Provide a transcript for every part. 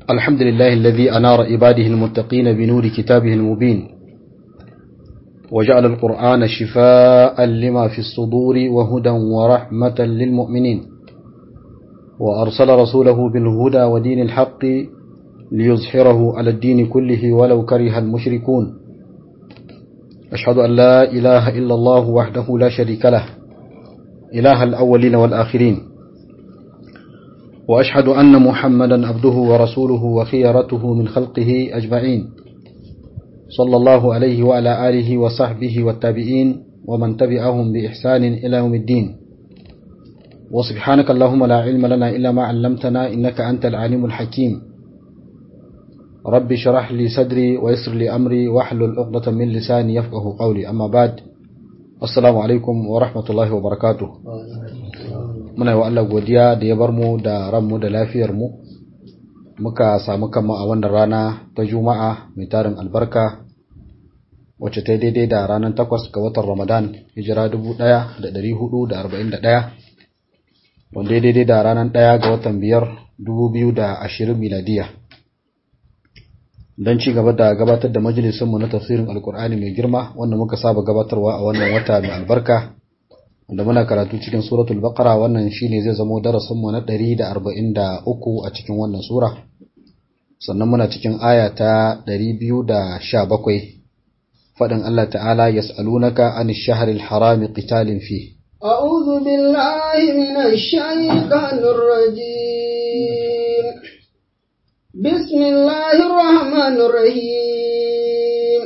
الحمد لله الذي أنار عباده المتقين بنور كتابه المبين وجعل القرآن شفاء لما في الصدور وهدى ورحمة للمؤمنين وأرسل رسوله بالهدى ودين الحق ليظهره على الدين كله ولو كره المشركون أشهد أن لا إله إلا الله وحده لا شريك له إله الأولين والآخرين وأشهد أن محمدا عبده ورسوله وخيرته من خلقه أجمعين صلى الله عليه وعلى آله وصحبه والتابعين ومن تبعهم بإحسان إلى يوم الدين وسبحانك اللهم لا علم لنا إلا ما علمتنا إنك أنت العليم الحكيم ربي شرح لي صدري ويسر لي أمري واحلل عقدة من لساني يفقه قولي أما بعد السلام عليكم ورحمة الله وبركاته muna yi wa Allah godiya da ya bar mu da ranmu da lafiyarmu muka samu kama a wannan rana ta juma'a mai tarin albarka wacce ta daidai da ranar takwas ga watan ramadan hijira 1441 wanda ya daidai da ranar ɗaya ga watan biyar 2020 miladiya don ci gaba da gabatar da majalisunmu na tafsirin alkur'ani mai girma wanda muka saba gabatarwa a wannan wata mai albarka wanda muna karatu cikin suratul baqara wannan shine zai zamo darasin mu na 143 a cikin wannan sura sannan muna cikin aya ta 217 fadin Allah ta'ala yas'alunaka anish shahril harami qitalin fi أعوذ بالله من الشيطان الرجيم بسم الله الرحمن الرحيم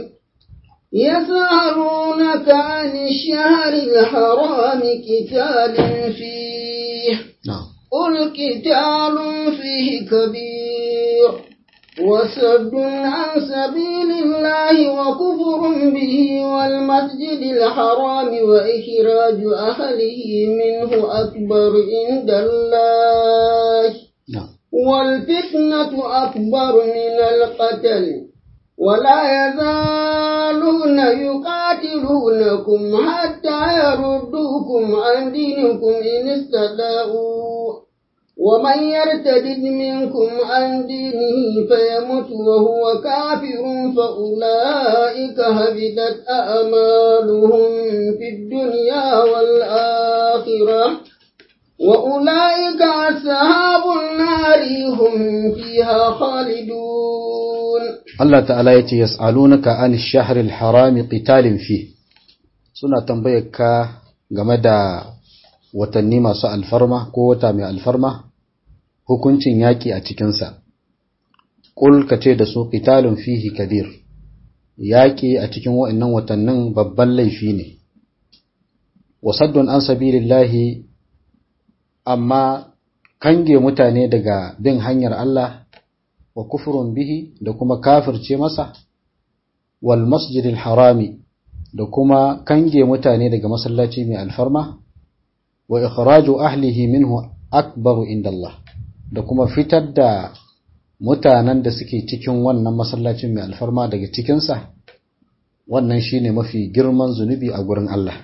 يسألونك عن الشهر الحرام قتال فيه نعم قل قتال فيه كبير وصد عن سبيل الله وكفر به والمسجد الحرام وإخراج أهله منه أكبر عند الله نعم والفتنة أكبر من القتل ولا يزالون يقاتلونكم حتى يردوكم عن دينكم إن استطاعوا ومن يرتد منكم عن دينه فيمت وهو كافر فأولئك هبطت أعمالهم في الدنيا والآخرة وأولئك أصحاب النار هم فيها خالدون Allah ta'ala ya ce yas'alunaka anish shahril harami qitalin fi suna tambayar ka game da watanni masu alfarma ko wata mai alfarma hukuncin yaki a cikinsa ƙul ka ce da su qitalun fihi kabir yaƙi a cikin wa'annan watannin babban laifi ne wasaddun an sabilillahi amma kange mutane daga bin hanyar Allah wa kufurun bihi da kuma kafirce masa wal masjidil harami da kuma kange mutane daga masallaci mai alfarma wa ikhraju ahlihi minhu akbaru inda Allah da kuma fitar da mutanen da suke cikin wannan masallacin mai alfarma daga cikinsa wannan shine mafi girman zunubi a gurin Allah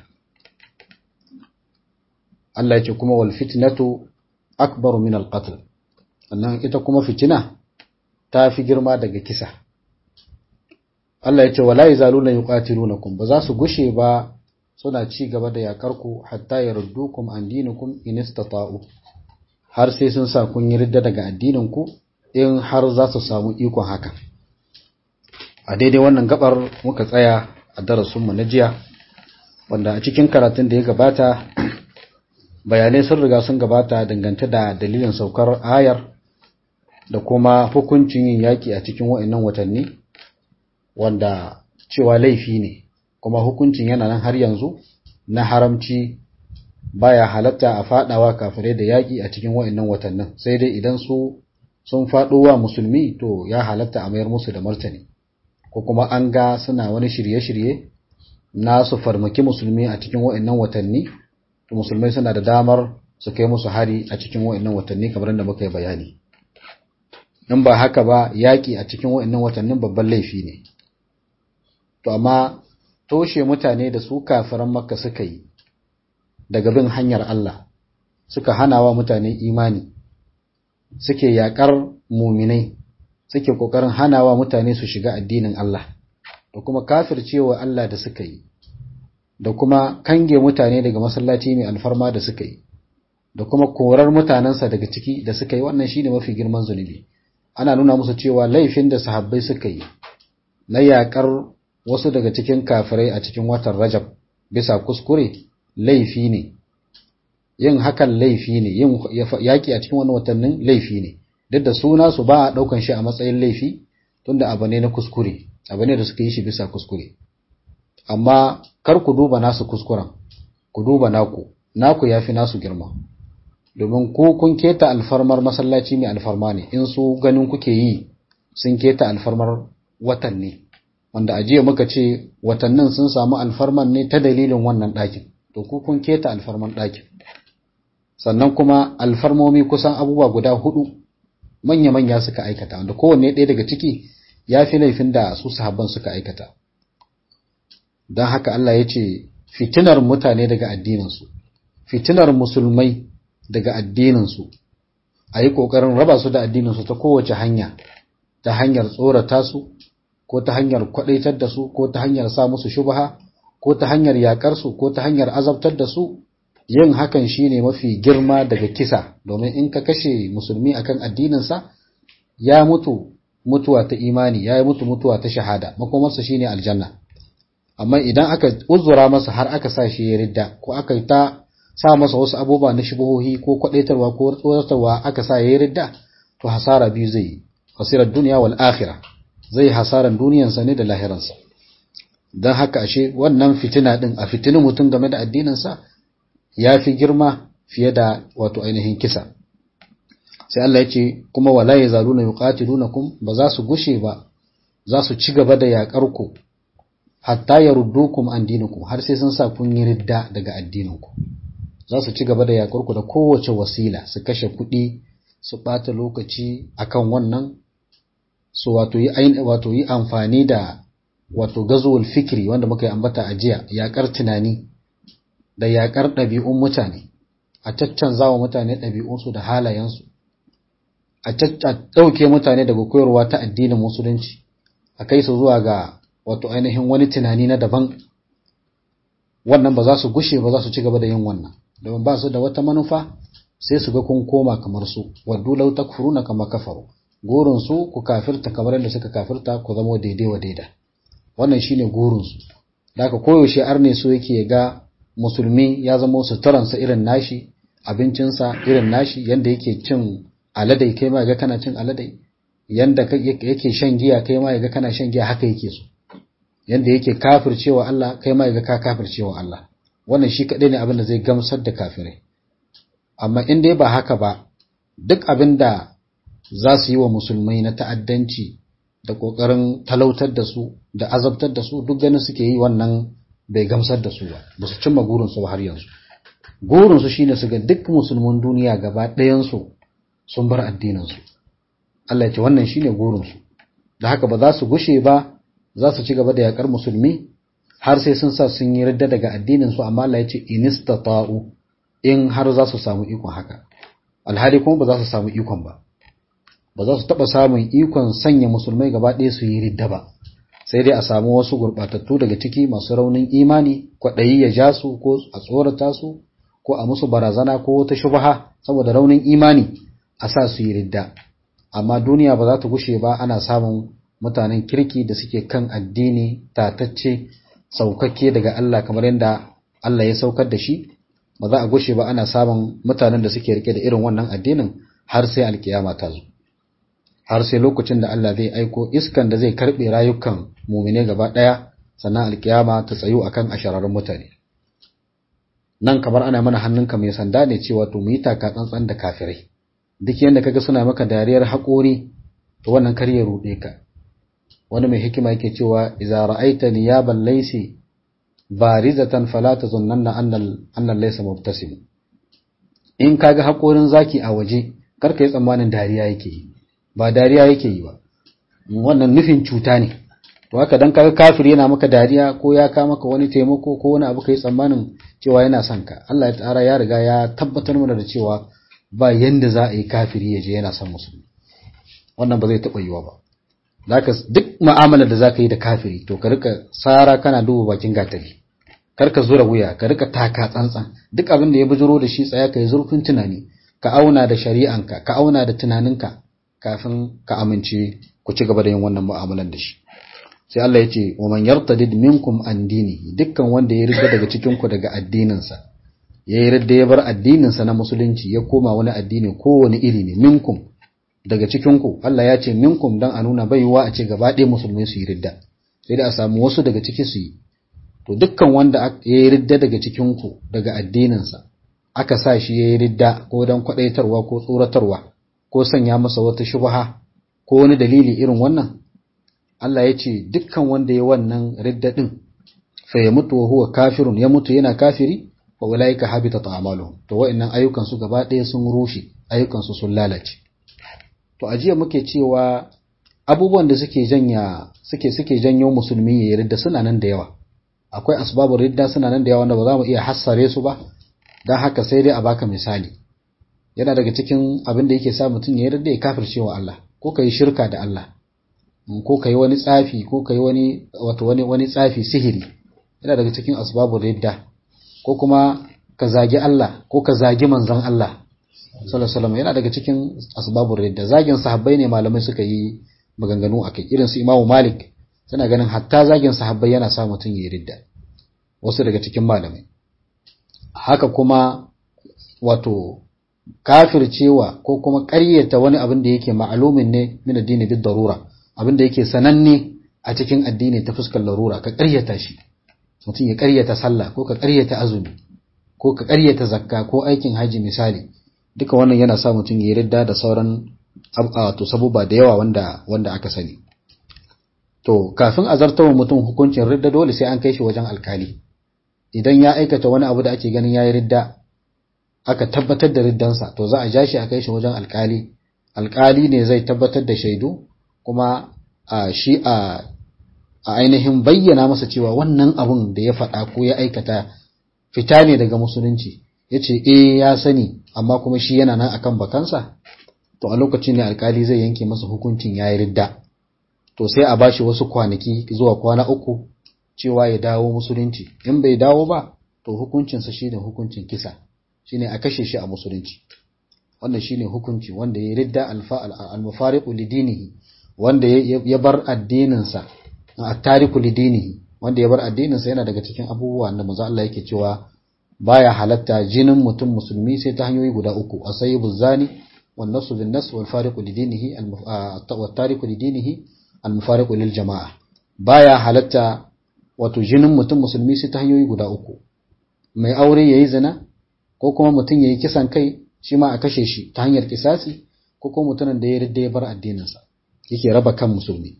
Allah ya ce kuma wal fitnatu akbaru min al qatl annan ita kuma fitina ta fi girma daga kisa Allah ya ce wala yazaluna yuqatilunakum ba za su gushe ba suna ci gaba da yakar ku hatta yaruddukum an dinikum in istata'u har sai sun sa kun yarda daga addinin ku in har za su samu ikon haka a daidai wannan gabar muka tsaya a darasin mu na jiya wanda a cikin karatun da ya gabata bayanai sun riga sun gabata dangante da dalilin saukar ayar da kuma hukuncin yin yaƙi a cikin wa'annan watanni wanda cewa laifi ne kuma hukuncin yana nan har yanzu na haramci baya halatta a fadawa kafirai da yaƙi a cikin wa'annan watannin sai dai idan su sun faɗo wa musulmi to ya halatta a mayar musu da martani ko kuma an ga suna wani shirye-shirye na su farmaki musulmi a cikin wa'annan watanni to musulmai suna da damar su kai musu hari a cikin wa'annan watanni kamar da muka yi bayani in ba haka ba yaƙi a cikin wa'annan watannin babban laifi ne to amma toshe mutane da su kafiran makka suka yi daga bin hanyar Allah suka hana wa mutane imani suke yaƙar muminai suke kokarin hanawa mutane su shiga addinin Allah da kuma kafircewa Allah da suka yi da kuma kange mutane daga masallaci mai alfarma da suka yi da kuma korar mutanensa daga ciki da suka yi wannan shine mafi girman zunubi ana nuna musu cewa laifin da sahabbai suka yi na yakar wasu daga cikin kafirai a cikin watan Rajab bisa kuskure laifi ne yin hakan laifi ne yin yaki a cikin wannan watannin laifi ne duk da suna su ba a daukan shi a matsayin laifi tunda abu ne na kuskure abu ne da suka yi shi bisa kuskure amma kar ku duba nasu kuskuren ku duba naku naku yafi nasu girma domin ku kun keta alfarmar masallaci mai alfarma ne in su ganin kuke yi sun keta alfarmar watan ne wanda a jiya muka ce watannin sun samu alfarman ne ta dalilin wannan ɗakin to ku kun keta alfarman ɗakin sannan kuma alfarmomi kusan abubuwa guda hudu manya-manya suka aikata wanda kowanne ɗaya daga ciki ya fi laifin da su sahabban suka aikata don haka Allah ya ce fitinar mutane daga addininsu fitinar musulmai daga addininsu a yi ƙoƙarin raba su da addininsu ta kowace hanya ta hanyar tsorata su ko ta hanyar kwaɗaitar da su ko ta hanyar sa musu shubha ko ta hanyar yaƙar su ko ta hanyar azabtar da su yin hakan shine mafi girma daga kisa domin in ka kashe musulmi akan addininsa ya mutu mutuwa ta imani ya yi mutu mutuwa ta shahada makomarsa shine aljanna amma idan aka uzura masa har aka sa shi ya ridda ko aka yi ta sa masa wasu abubuwa na shubuhohi ko kwadaitarwa ko tsoratarwa aka sa ya ridda to hasara biyu zai yi hasirar duniya wal akhirah zai hasaran duniyansa ne da lahiransa don haka ashe wannan fitina din a fitinin mutum game da addininsa ya fi girma fiye da wato ainihin kisa sai Allah ya ce kuma wala yazaluna yuqatilunakum ba za su gushe ba za su ci gaba da yakar ku hatta yaruddukum an dinikum har sai sun sa kun yi ridda daga addininku za su ci gaba da yakar ku da kowace wasila su kashe kuɗi su ɓata lokaci akan wannan su wato yi wato yi amfani da wato gazuwul fikri wanda muka yi ambata a jiya yakar tunani da yakar ɗabi'un mutane a caccanza wa mutane ɗabi'unsu da halayensu a ɗauke mutane daga koyarwa ta addinin musulunci a kai su zuwa ga wato ainihin wani tunani na daban wannan ba za su gushe ba za su ci gaba da yin wannan domin ba su da wata manufa sai su ga kun koma kamar su waddu law takfuruna kama kafaru gurin su ku kafirta kamar yadda suka kafirta ku zama daidai wa daida wannan shine gurin su da haka koyaushe arne so yake ga musulmi ya zama suturansa irin nashi abincinsa irin nashi yanda yake cin aladai kai ma ga kana cin aladai yanda yake shan giya kai ma ga kana shan giya haka yake so yanda yake kafircewa Allah kai ma ga ka kafircewa Allah wannan shi kadai ne abin da zai gamsar da kafirai amma in dai ba haka ba duk abin da za su yi wa musulmai na ta'addanci da kokarin talautar da su da azabtar da su duk ganin suke yi wannan bai gamsar da su ba ba su cimma gurinsu ba har yanzu gurinsu shine su ga duk musulmin duniya gaba ɗayansu sun bar addininsu Allah ya ce wannan shine gurinsu da haka ba za su gushe ba za su ci gaba da yakar musulmi har sai sun sa sun yi radda daga addininsu amma Allah ya ce inistata'u in har za su samu ikon haka alhali kuma ba za su samu ikon ba ba za su taɓa samun ikon sanya musulmai gaba ɗaya su yi ridda ba sai dai a samu wasu gurɓatattu daga ciki masu raunin imani kwaɗayi ya ja su ko a tsorata su ko a musu barazana ko wata shubaha saboda raunin imani a sa su yi ridda amma duniya ba za ta gushe ba ana samun mutanen kirki da suke kan addini tatacce saukakke daga Allah kamar yadda Allah ya saukar da shi ba za a gushe ba ana samun mutanen da suke rike da irin wannan addinin har sai alkiyama ta zo har sai lokacin da Allah zai aiko iskan da zai karbe rayukan mumine gaba daya sannan alkiyama ta tsayu akan ashararrun mutane nan kamar ana mana hannunka mai sanda ne cewa to mu yi taka tsantsan da kafirai duk yanda kaga suna maka dariyar haƙori to wannan kar ya ruɗe ka wani mai hikima yake cewa idza ra'aita niyaban laysi barizatan fala tazunnanna annal annal laysa mubtasim in kaga haƙorin zaki a waje kar ka yi tsammanin dariya yake yi ba dariya yake yi ba wannan nufin cuta ne to haka dan kaga kafir yana maka dariya ko ya ka maka wani taimako ko wani abu kai tsammanin cewa yana son ka Allah ya tsara ya riga ya tabbatar mana da cewa ba yanda za a yi kafiri ya je yana son musulmi wannan ba zai taɓa yiwa ba zaka duk mu'amalar da zaka yi da kafiri to ka rika sara kana duba bakin gatari kar ka zura wuya ka rika taka tsantsan duk abin da ya bujuro da shi tsaya ka yi zurfin tunani ka auna da shari'anka ka auna da tunaninka kafin ka amince ku ci gaba da yin wannan mu'amalan da shi sai Allah ya ce wa man yartadid minkum an dinihi dukkan wanda ya rida daga cikin ku daga addininsa ya yi ridda ya bar addininsa na musulunci ya koma wani addini kowane iri ne minkum daga cikin ku Allah ya ce minkum dan a nuna baiwa a ce gaba ɗaya musulmai su yi ridda sai da a samu wasu daga ciki su yi to dukkan wanda ya yi ridda daga cikin ku daga addininsa aka sa shi ya yi ridda ko dan kwadaitarwa ko tsoratarwa ko sanya masa wata shubha ko wani dalili irin wannan Allah ya ce dukkan wanda ya wannan ridda din fa ya mutu wa huwa kafirun ya mutu yana kafiri wa ulaika habitat a'maluhum to wa'annan ayyukan su gaba ɗaya sun rushe ayyukan su sun lalace to a jiya muke cewa abubuwan da suke janya suke suke janyo musulmi ya ridda suna nan da yawa akwai asbabun ridda suna nan da yawa wanda ba za mu iya hassare su ba dan haka sai dai a baka misali yana daga cikin abin da yake sa mutum ya ridda ya kafirce wa Allah ko kai shirka da Allah ko kai wani tsafi ko kai wani wato wani wani tsafi sihiri yana daga cikin asbabun ridda ko kuma ka zagi Allah ko ka zagi manzon Allah sallallahu alaihi yana daga cikin asbabun ridda zagin sahabbai ne malamai suka yi maganganu akai irin su Imam Malik suna ganin hatta zagin sahabbai yana sa mutum ya ridda wasu daga cikin malamai haka kuma wato kafircewa ko kuma ƙaryata wani abin da yake ma'alumin ne min addini bid darura abin da yake sananne a cikin addini ta fuskar larura ka ƙaryata shi mutum ya ƙaryata sallah ko ka ƙaryata azumi ko ka ƙaryata zakka ko aikin haji misali duka wannan yana sa mutum ya ridda da sauran to sabuba da yawa wanda wanda aka sani to kafin a zartawa mutum hukuncin ridda dole sai an kai shi wajen alkali idan ya aikata wani abu da ake ganin yayi ridda aka tabbatar da riddansa to za a ja shi a kai shi wajen alkali alkali ne zai tabbatar da shaidu kuma a shi a a ainihin bayyana masa cewa wannan abun da ya faɗa ko ya aikata fita ne daga musulunci ya ce eh ya sani amma kuma shi yana nan akan bakansa to a lokacin ne alkali zai yanke masa hukuncin ya yi ridda to sai a bashi wasu kwanaki zuwa kwana uku cewa ya dawo musulunci in bai dawo ba to hukuncinsa shine hukuncin kisa shine a kashe shi a musulunci wannan shine hukunci wanda ya ridda al-mufariqu lidinihi wanda ya bar addininsa at-tariku lidinihi wanda ya bar addininsa yana daga cikin abubuwa da manzo Allah yake cewa baya halatta jinin mutum musulmi sai ta hanyoyi guda uku asayibu zani wan nasu bin nas wal fariqu lidinihi al tariku lidinihi al mufariqu lil jamaa baya halatta wato jinin mutum musulmi sai ta hanyoyi guda uku mai aure yayi zina ko kuma mutum yayi kisan kai shi ma a kashe shi ta hanyar kisasi ko kuma mutumin da ya ridda ya bar addininsa yake raba kan musulmi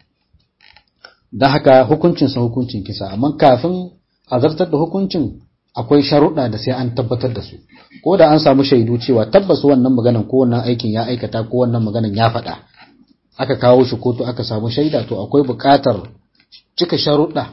don haka hukuncinsa hukuncin kisa amma kafin a zartar da hukuncin akwai sharuɗa da sai an tabbatar da su ko da an samu shaidu cewa tabbas wannan maganan ko wannan aikin ya aikata ko wannan maganan ya faɗa aka kawo shi kotu aka samu shaida to akwai buƙatar cika sharuɗa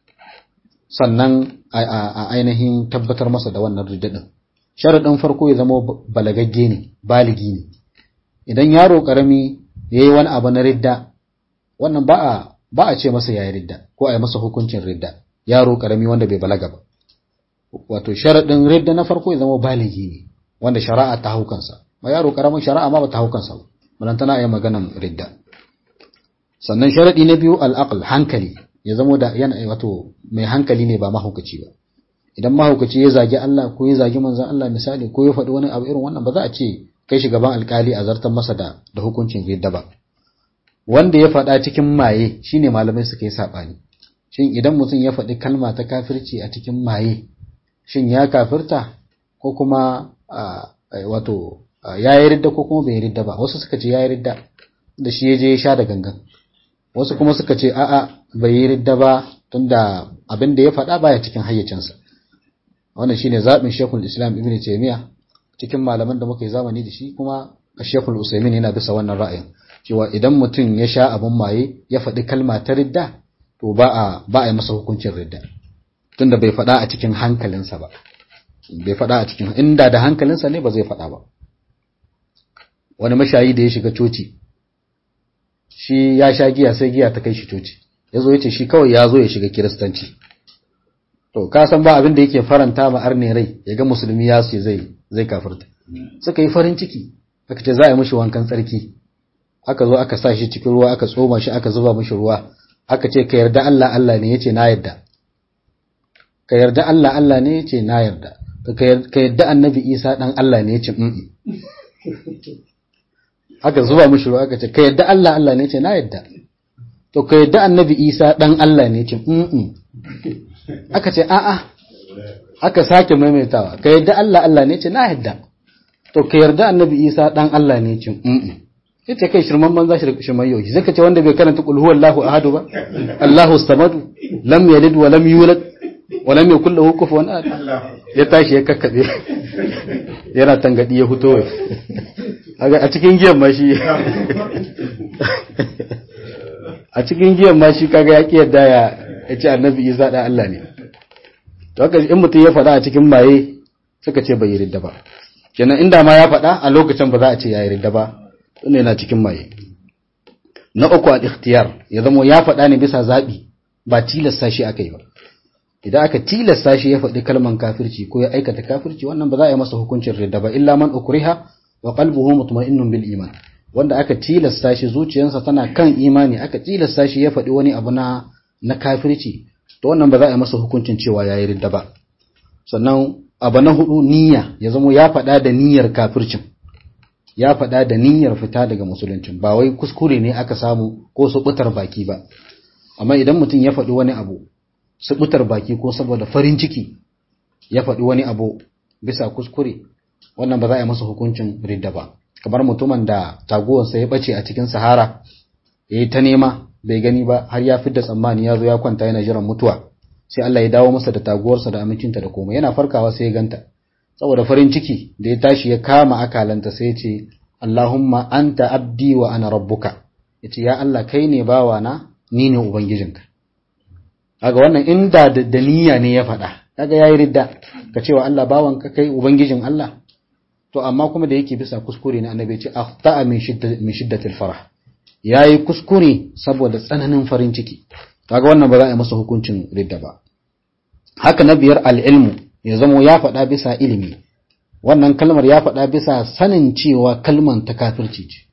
sannan a ainihin tabbatar masa da wannan riddaɗin sharaɗin farko ya zama balagagge ne baligi ne idan yaro ƙarami ya yi wani abu na ridda wannan ba a ba a ce masa yayi ridda ko a yi masa hukuncin ridda yaro karami wanda bai balaga ba wato sharadin ridda na farko ya zama baligi ne wanda shari'a ta hukansa ma yaro karamin shari'a ma ba ta hukansa ba balan tana yi maganan ridda sannan sharadi na biyu al-aql hankali ya zama da yana wato mai hankali ne ba mahaukaci ba idan mahaukaci ya zagi Allah ko ya zagi manzon Allah misali ko ya faɗi wani abu irin wannan ba za a ce kai shi gaban alkali a zartar masa da da hukuncin ridda ba wanda ya faɗa cikin maye shine malamai suka yi saɓani shin idan mutum ya faɗi kalma ta kafirci a cikin maye shin ya kafirta ko kuma wato ya yi ridda ko kuma bai ridda ba wasu suka ce ya yi ridda da shi ya je ya sha da gangan wasu kuma suka ce a'a bai yi ridda ba tunda abin da ya faɗa baya cikin hayyacinsa wannan shine zaɓin shekul islam ibn taymiya cikin malaman da muka yi zamani da shi kuma shekul usaimin yana bisa wannan ra'ayin cewa idan mutum ya sha abin maye ya faɗi kalma ta ridda to ba a ba a yi masa hukuncin ridda tunda bai faɗa a cikin hankalinsa ba bai faɗa a cikin inda da hankalinsa ne ba zai faɗa ba wani mashayi da ya shiga coci shi ya sha giya sai giya ta kai shi coci ya zo ya ce shi kawai ya zo ya shiga kiristanci to ka san ba abin da yake faranta ma arne rai ya ga musulmi ya ce zai zai kafirta suka yi farin ciki aka ce za a yi mishi wankan tsarki aka zo aka sa shi cikin ruwa aka tsoma shi aka zuba mishi ruwa aka ce ka yarda Allah Allah ne yace na yarda ka yarda Allah Allah ne yace na yarda ka yarda annabi Isa dan Allah ne yace mm aka zuba mishi ruwa aka ce ka yarda Allah Allah ne yace na yarda to ka yarda annabi Isa dan Allah ne yace mm aka ce a'a aka sake maimaitawa ka yarda Allah Allah ne yace na yarda to ka yarda annabi Isa dan Allah ne yace mm yace kai shirman banza shirman yau zaka ce wanda bai karanta qul huwallahu ahad ba Allahu samadu lam yalid wa lam yulad wa lam yakul lahu kufuwan ahad ya tashi ya kakkabe yana tangadi ya fito a cikin giyan ma shi a cikin giyan ma shi kaga ya ki yadda ya ce annabi Isa da Allah ne to haka in mutum ya faɗa a cikin maye suka ce bai yi ridda ba kenan inda ma ya faɗa a lokacin ba za a ce ya yi ridda ba ne na cikin maye na uku al-ikhtiyar ya zama ya faɗa ne bisa zaɓi ba tilasta shi aka yi ba idan aka tilasta shi ya faɗi kalman kafirci ko ya aikata kafirci wannan ba za a yi masa hukuncin ridda ba illa man ukriha wa qalbuhu mutma'innun bil iman wanda aka tilasta shi zuciyarsa tana kan imani aka tilasta shi ya faɗi wani abu na na kafirci to wannan ba za a yi masa hukuncin cewa yayi ridda ba sannan abu na hudu niyya ya zama ya faɗa da niyyar kafircin ya faɗa da niyyar fita daga musuluncin ba wai kuskure ne aka samu ko subutar baki ba amma idan mutum ya faɗi wani abu subutar baki ko saboda farin ciki ya faɗi wani abu bisa kuskure wannan ba za a yi masa hukuncin ridda ba kamar mutumin da taguwarsa ya ɓace a cikin sahara ya yi ta nema bai gani ba har ya fidda tsammani ya zo ya kwanta yana jiran mutuwa sai Allah ya dawo masa da taguwarsa da amincinta da komai yana farkawa sai ya ganta saboda farin ciki da ya tashi ya kama akalanta sai ya ce Allahumma anta abdi wa ana rabbuka yace ya Allah kai ne bawana ni ne ubangijinka kaga wannan inda da niyya ne ya faɗa kaga yayi ridda ka cewa Allah bawanka kai ubangijin Allah to amma kuma da yake bisa kuskure ne annabi ya ce akhta'a min shiddat min shiddatil farah yayi kuskure saboda tsananin farin ciki kaga wannan ba za a yi masa hukuncin ridda ba haka na biyar al-ilmu ya zamo ya faɗa bisa ilimi wannan kalmar ya faɗa bisa sanin cewa kalman ta kafirci ce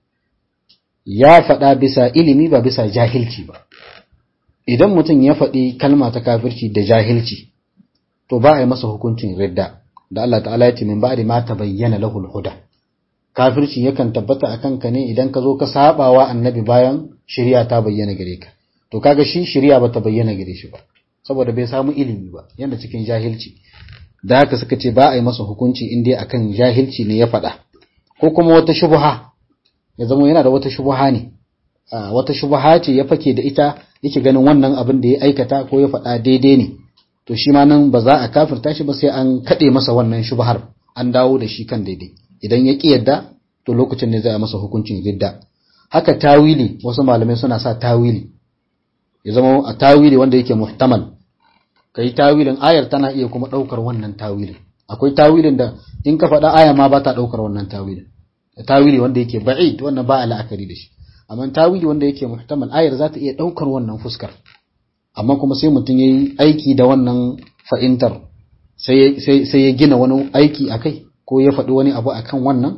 ya faɗa bisa ilimi ba bisa jahilci ba idan mutum ya faɗi kalma ta kafirci da jahilci to ba a yi masa hukuncin ridda da Allah ta'ala ya ce min ba'di ma tabayyana lahul huda kafirci yakan tabbata akan ka ne idan ka zo ka sabawa annabi bayan shari'a ta bayyana gare ka to kaga shi shari'a ba ta bayyana gare shi ba saboda bai samu ilimi ba yanda cikin jahilci da haka suka ce ba a yi masa hukunci in dai akan jahilci ne ya faɗa ko kuma wata shubha ya zama yana da wata shubha ne wata shubha ce ya fake da ita yake ganin wannan abin da ya aikata ko ya faɗa daidai ne to shi ma nan ba za a kafirta shi ba sai an kaɗe masa wannan shubhar an dawo da shi kan daidai idan ya ƙi yadda to lokacin ne za a masa hukuncin ridda haka tawili wasu malamai suna sa tawili ya zama a tawili wanda yake muhtamal kai tawilin ayar tana iya kuma ɗaukar wannan tawilin akwai tawilin da in ka faɗa aya ma ba ta ɗaukar wannan tawilin tawili wanda yake ba'id wannan ba a la'akari da shi amma tawili wanda yake muhtamal ayar za ta iya ɗaukar wannan fuskar amma kuma sai mutum ya yi aiki da wannan fa'intar sai ya gina wani aiki a kai ko ya faɗi wani abu akan wannan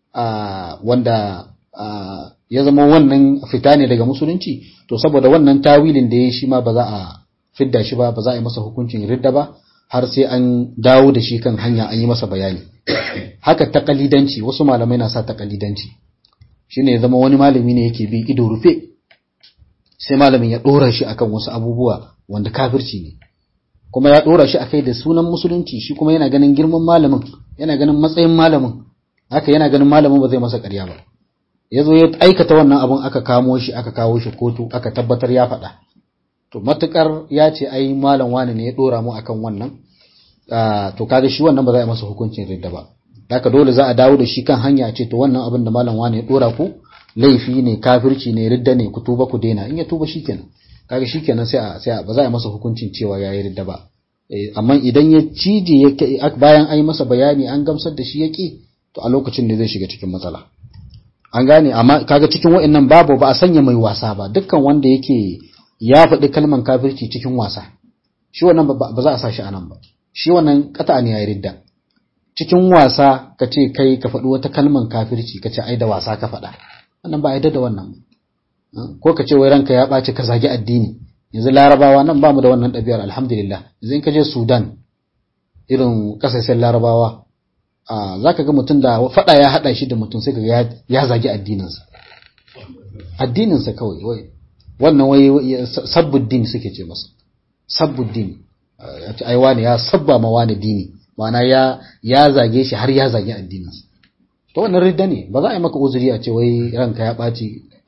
wanda ya zama wannan fita ne daga musulunci to saboda wannan tawilin da ya yi shi ma ba za a fidda shi ba ba za a yi masa hukuncin ridda ba har sai an dawo da shi kan hanya an yi masa bayani haka takalidanci wasu malamai na sa takalidanci shine ya zama wani malami ne yake bi ido rufe sai malamin ya dora shi akan wasu abubuwa wanda kafirci ne kuma ya dora shi akai da sunan musulunci shi kuma yana ganin girman malamin yana ganin matsayin malamin haka yana ganin malamin ba zai masa ƙarya ba ya zo ya aikata wannan abun aka kamo shi aka kawo shi kotu aka tabbatar ya faɗa to matukar ya ce ai malam wani ne ya dora mu akan wannan to kaga shi wannan ba za a masa hukuncin ridda ba haka dole za a dawo da shi kan hanya ce to wannan abin da malam wani ya dora ku laifi ne kafirci ne ridda ne ku tuba ku daina in ya tuba shikenan kaga shikenan sai a sai ba za a masa hukuncin cewa yayi ridda ba amma idan ya cije ya bayan ai masa bayani an gamsar da shi yake to a lokacin ne zai shiga cikin matsala an gane amma kaga cikin wa'annan babu ba a sanya mai wasa ba dukkan wanda yake ya faɗi kalman kafirci cikin wasa shi wannan ba za a sa shi anan ba shi wannan kata ne ya ridda cikin wasa ka ce kai ka faɗi wata kalman kafirci ka ce ai da wasa ka faɗa wannan ba a yadda da wannan ko ka ce wai ranka ya ɓaci ka zagi addini yanzu larabawa nan ba mu da wannan ɗabi'ar alhamdulillah yanzu in ka je sudan irin ƙasashen larabawa za ka ga mutum da faɗa ya haɗa shi da mutum sai ka ga ya zagi addininsa addininsa kawai wai wannan wai sabbuddin suke ce masa sabbuddin ai wani ya sabba ma wani dini ma'ana ya ya zage shi har ya zage addininsa to wannan ridda ne ba za a yi maka uzuri a ce wai ranka ya ɓaci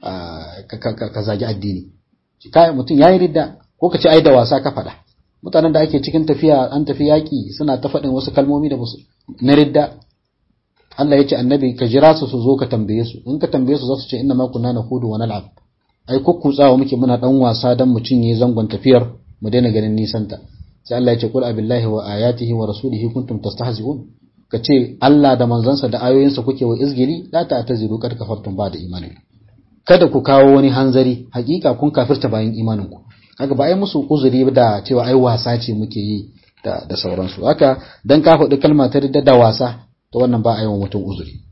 ka zagi addini kai mutum yayi ridda ko ka ce ai da wasa ka faɗa mutanen da ake cikin tafiya an tafi yaƙi suna ta faɗin wasu kalmomi da musu na ridda Allah ya ce annabi ka jira su su zo ka tambaye su in ka tambaye su za su ce inna ma kunna nahudu wa nal'ab ai kukkutsawa muke muna dan wasa dan mu cinye zangon tafiyar mu daina ganin nisanta sai Allah ya ce qul abillahi wa ayatihi wa rasulihi kuntum tastahzi'un ka ce Allah da manzansa da ayoyinsa kuke wa izgili la ta'taziru kad kafartum ba da imani kada ku kawo wani hanzari hakika kun kafirta bayan imanin ku kaga ba ai musu uzuri da cewa ai wasa ce muke yi da da sauransu haka dan ka faɗi kalma ta da wasa to wannan ba a yi wa mutum uzuri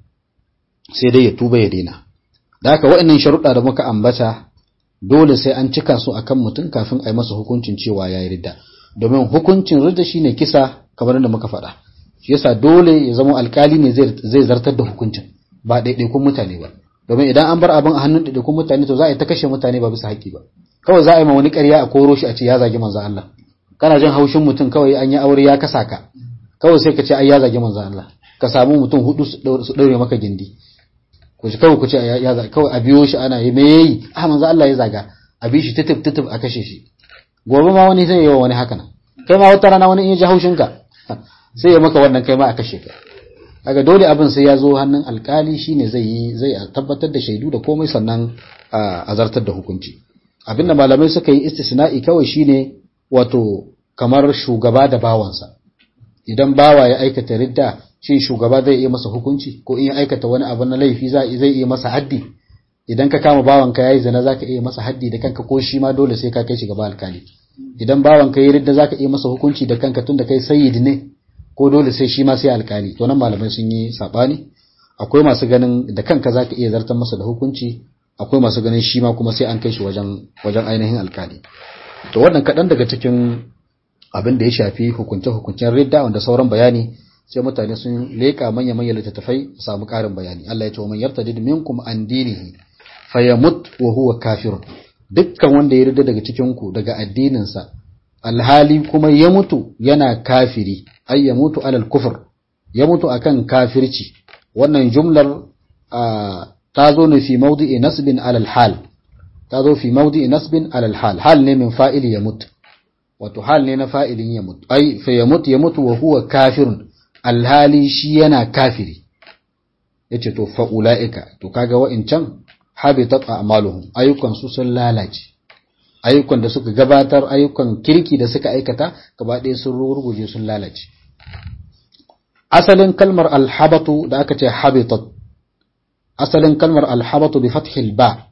sai dai ya tuba ya daina da haka waɗannan sharuɗa da muka ambata dole sai an cika su akan mutum kafin a yi masa hukuncin cewa ya yi ridda domin hukuncin ridda shine kisa kamar da muka faɗa shi yasa dole ya zama alkali ne zai zartar da hukuncin ba ɗaiɗaikun mutane ba domin idan an bar abin a hannun ɗaiɗaikun mutane to za a yi ta kashe mutane ba bisa haƙƙi ba kawai za a yi ma wani ƙarya a koro shi a ce ya zagi manzo Allah kana jin haushin mutum kawai an yi aure ya kasa ka kawai sai ka ce ai ya zagi manzo Allah ka samu mutum hudu su daure maka gindi ku ci kawai ku ce ya zagi kawai a biyo shi ana yi me yayi ah manzo Allah ya zaga a bi shi tutub tutub a kashe shi gobe ma wani zai yi wa wani haka nan kai ma wata rana wani in ya ji haushin ka sai ya maka wannan kai ma a kashe ka kaga dole abin sai ya zo hannun alkali shine zai yi zai tabbatar da shaidu da komai sannan a zartar da hukunci abinda malamai suka yi istisna'i kawai shine wato kamar shugaba da bawansa idan bawa ya aikata ridda shin shugaba zai iya masa hukunci ko in ya aikata wani abu na laifi zai iya masa haddi idan ka kama bawanka yayi zina zaka iya masa haddi da kanka ko shi ma dole sai ka kai shi gaba alkali idan bawanka yayi ridda zaka iya masa hukunci da kanka tunda kai sayyid ne ko dole sai shi ma sai alkali to nan malamai sun yi sabani akwai masu ganin da kanka zaka iya zartar masa da hukunci akwai masu ganin shi ma kuma sai an kai shi wajen wajen ainihin alkali to wannan kaɗan daga cikin abin da ya shafi hukunce-hukuncen ridda wanda sauran bayani sai mutane sun leƙa manya-manya littattafai su samu ƙarin bayani Allah ya ce wa man yartadid minkum an dinihi fayamut wa huwa kafir dukkan wanda ya ridda daga cikin ku daga addininsa alhali kuma ya mutu yana kafiri ay ya mutu alal kufur ya mutu akan kafirci wannan jumlar ta zo ne fi mawdi'i nasbin alal hal ta zo fi mawdi'i nasbin alal hal hal ne min fa'ili ya mutu wato hal ne na fa'ilin ya mutu ai fa ya mutu ya mutu wa huwa kafirun alhali shi yana kafiri yace to fa ulaika to kaga wa'incan habitat a'maluhum ayyukan su sun lalace ayyukan da suka gabatar ayyukan kirki da suka aikata gaba ɗaya sun ruguje sun lalace asalin kalmar alhabatu da aka ce habitat asalin kalmar alhabatu bi fathil ba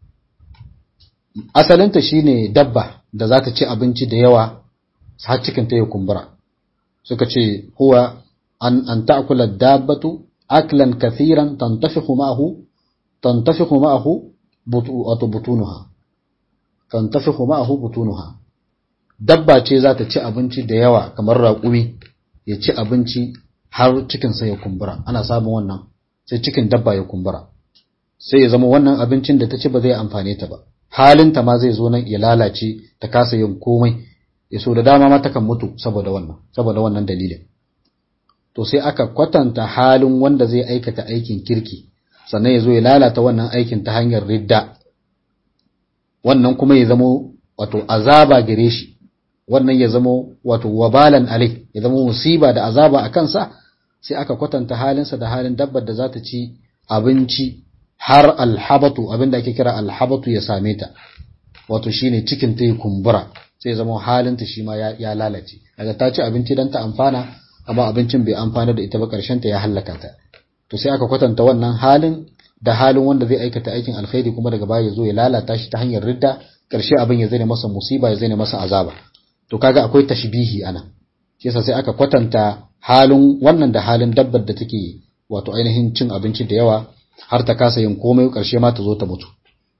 asalinta shine dabba da za ta ci abinci da yawa har cikin ta ya kumbura suka ce huwa an an ta'kula dabbatu aklan kathiran tantafihu ma'ahu tantafihu ma'ahu butu butunuha tantafihu ma'ahu butunuha dabba ce za ta ci abinci da yawa kamar raƙumi ya ci abinci har cikinsa ya kumbura ana samun wannan sai cikin dabba ya kumbura sai ya zama wannan abincin da ta ci ba zai amfane ta ba halinta ma zai zo nan ya lalace ta kasa yin komai ya so da dama ma takan mutu saboda wannan saboda wannan dalilin to sai aka kwatanta halin wanda zai aikata aikin kirki sannan ya zo ya lalata wannan aikin ta hanyar ridda wannan kuma ya zamo wato azaba gare shi wannan ya zamo wato wabalan alai ya zamo musiba da azaba a kansa sai aka kwatanta halinsa da halin dabbar da za ta ci abinci har alhabatu abinda ake kira alhabatu ya same ta wato shine cikin ta kumbura sai zama halinta shi ma ya lalace daga ta ci abinci dan ta amfana amma abincin bai amfana da ita ba karshen ta ya halaka ta to sai aka kwatanta wannan halin da halin wanda zai aikata aikin alkhairi kuma daga baya ya zo ya lalata shi ta hanyar ridda karshe abin ya zane masa musiba ya zane masa azaba to kaga akwai tashbihi ana shi yasa sai aka kwatanta halin wannan da halin dabbar da take wato ainihin cin abinci da yawa har ta kasa yin komai karshe ma ta zo ta mutu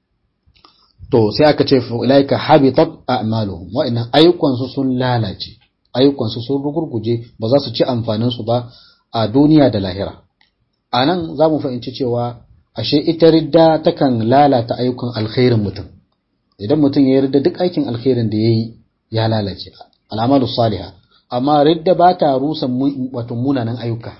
to sai aka ce ulaika habitat a'maluhum wa'annan ayyukan su sun lalace ayyukan su sun rugurguje ba za su ci amfanin su ba a duniya da lahira anan za mu fahimci cewa ashe ita ridda takan lalata ayyukan alkhairin mutum idan mutum ya yarda duk aikin alkhairin da yayi ya lalace al'amalu salihah amma ridda ba ta rusa wato munanan ayyuka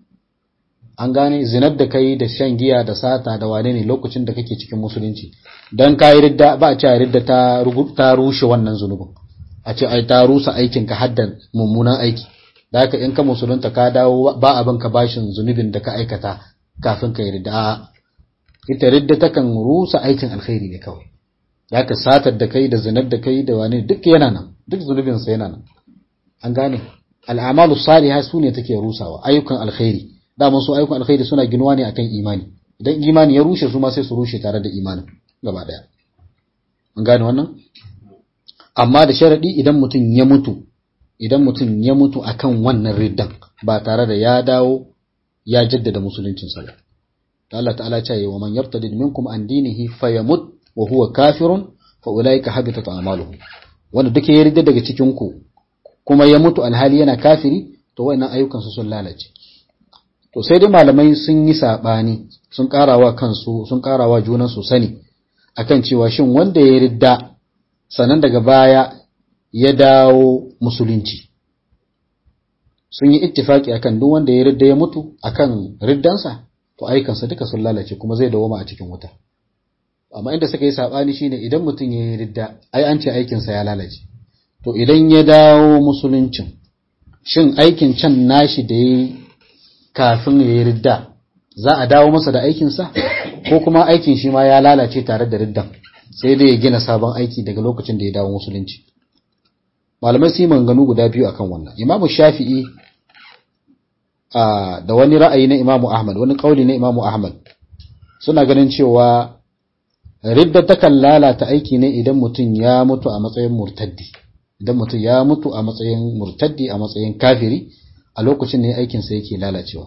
an gane zinar da kai da shan giya da sata da wane ne lokacin da kake cikin musulunci dan kai ridda ba a ce ridda ta ta rushe wannan zunubin a ce ai ta rusa aikin ka haddan mummunan aiki da haka in ka musulunta ka dawo ba abin ka bashin zunubin da ka aikata kafin ka yi ridda ita ridda takan rusa aikin alkhairi ne kawai da ka satar da kai da zinar da kai da wane duk yana nan duk zunubin sa yana nan an gane al'amalu salihah su ne take rusawa ayyukan alkhairi daman su ayyukan alkhairi suna ginuwa ne akan imani idan imani ya rushe su ma sai su rushe tare da imanin gaba daya an gane wannan amma da sharadi idan mutum ya mutu idan mutum ya mutu akan wannan riddan ba tare da ya dawo ya jaddada musuluncin sa ba Allah ta'ala ya ce wa man yartadid minkum an dinihi fayamut wa huwa kafirun fa ulaika habitat a'maluhum wanda duke ya ridda daga cikin ku kuma ya mutu alhali yana kafiri to wayannan ayyukan su sun lalace to sai dai malamai sun yi sabani sun karawa kansu sun karawa junan su sani akan cewa shin wanda ya ridda sanan daga baya ya dawo musulunci sun yi ittifaki akan duk wanda ya ridda ya mutu akan riddansa to ayyukansa duka sun lalace kuma zai dawo a cikin wuta amma inda suka yi sabani shine idan mutum ya yi ridda ai an ce aikinsa ya lalace to idan ya dawo musuluncin shin aikin can nashi da ya kafin ya yi ridda za a dawo masa da aikinsa ko kuma aikin shi ma ya lalace tare da riddan sai dai ya gina sabon aiki daga lokacin da ya dawo musulunci malamai su yi manganu guda biyu akan wannan imamu shafi'i da wani ra'ayi na imamu ahmad wani kauli na imamu ahmad suna ganin cewa ridda takan lalata aiki ne idan mutum ya mutu a matsayin murtaddi idan mutum ya mutu a matsayin murtaddi a matsayin kafiri a lokacin ne aikinsa yake lalacewa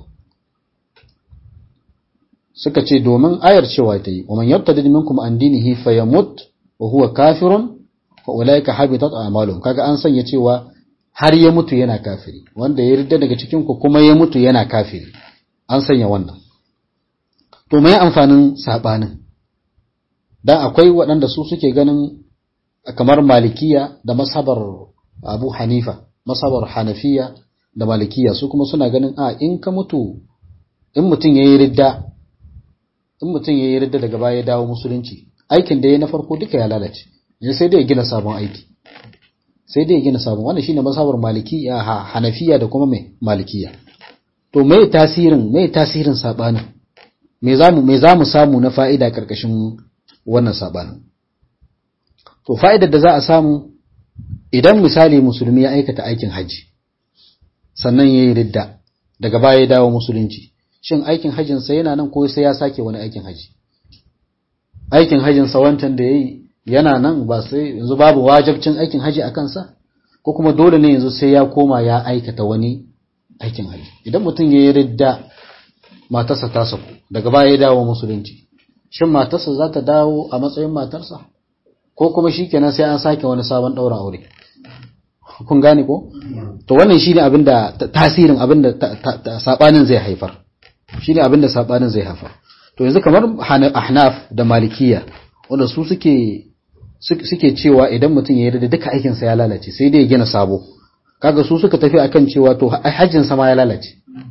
suka ce domin ayar cewa ta yi wa man yartadid minkum an dinihi fayamut wa huwa kafirun fa ulaika habitat a'maluhum kaga an sanya cewa har ya mutu yana kafiri wanda ya ridda daga cikin ku kuma ya mutu yana kafiri an sanya wannan to mai amfanin sabanin dan akwai waɗanda su suke ganin kamar malikiya da masabar abu hanifa masabar hanafiya da malikiya su kuma suna ganin a in ka mutu in mutum ya yi ridda in mutum ya yi ridda daga baya ya dawo musulunci aikin da ya na farko duka ya lalace ya sai dai ya gina sabon aiki sai dai ya gina sabon wannan shine masabar malikiya hanafiya da kuma mai malikiya to me tasirin me tasirin sabanin me zamu me zamu samu na fa'ida karkashin wannan sabanin to fa'idar da za a samu idan misali musulmi ya aikata aikin haji sannan ya yi ridda daga baya ya dawo musulunci shin aikin hajjinsa yana nan ko sai ya sake wani aikin haji aikin hajjinsa wancan da ya yi yana nan ba sai yanzu babu wajabcin aikin haji a kansa ko kuma dole ne yanzu sai ya koma ya aikata wani aikin haji idan mutum ya yi ridda matarsa ta saku daga baya ya dawo musulunci shin matarsa za ta dawo a matsayin matarsa ko kuma shi kenan sai an sake wani sabon ɗaura aure kun gane ko to wannan shine abinda tasirin abinda sabanin zai haifar shine abinda sabanin zai haifar to yanzu kamar ahnaf da malikiya wanda su suke suke cewa idan mutum ya yarda duka aikin sa ya lalace sai dai ya gina sabo kaga su suka tafi akan cewa to hajjin sa ma ya lalace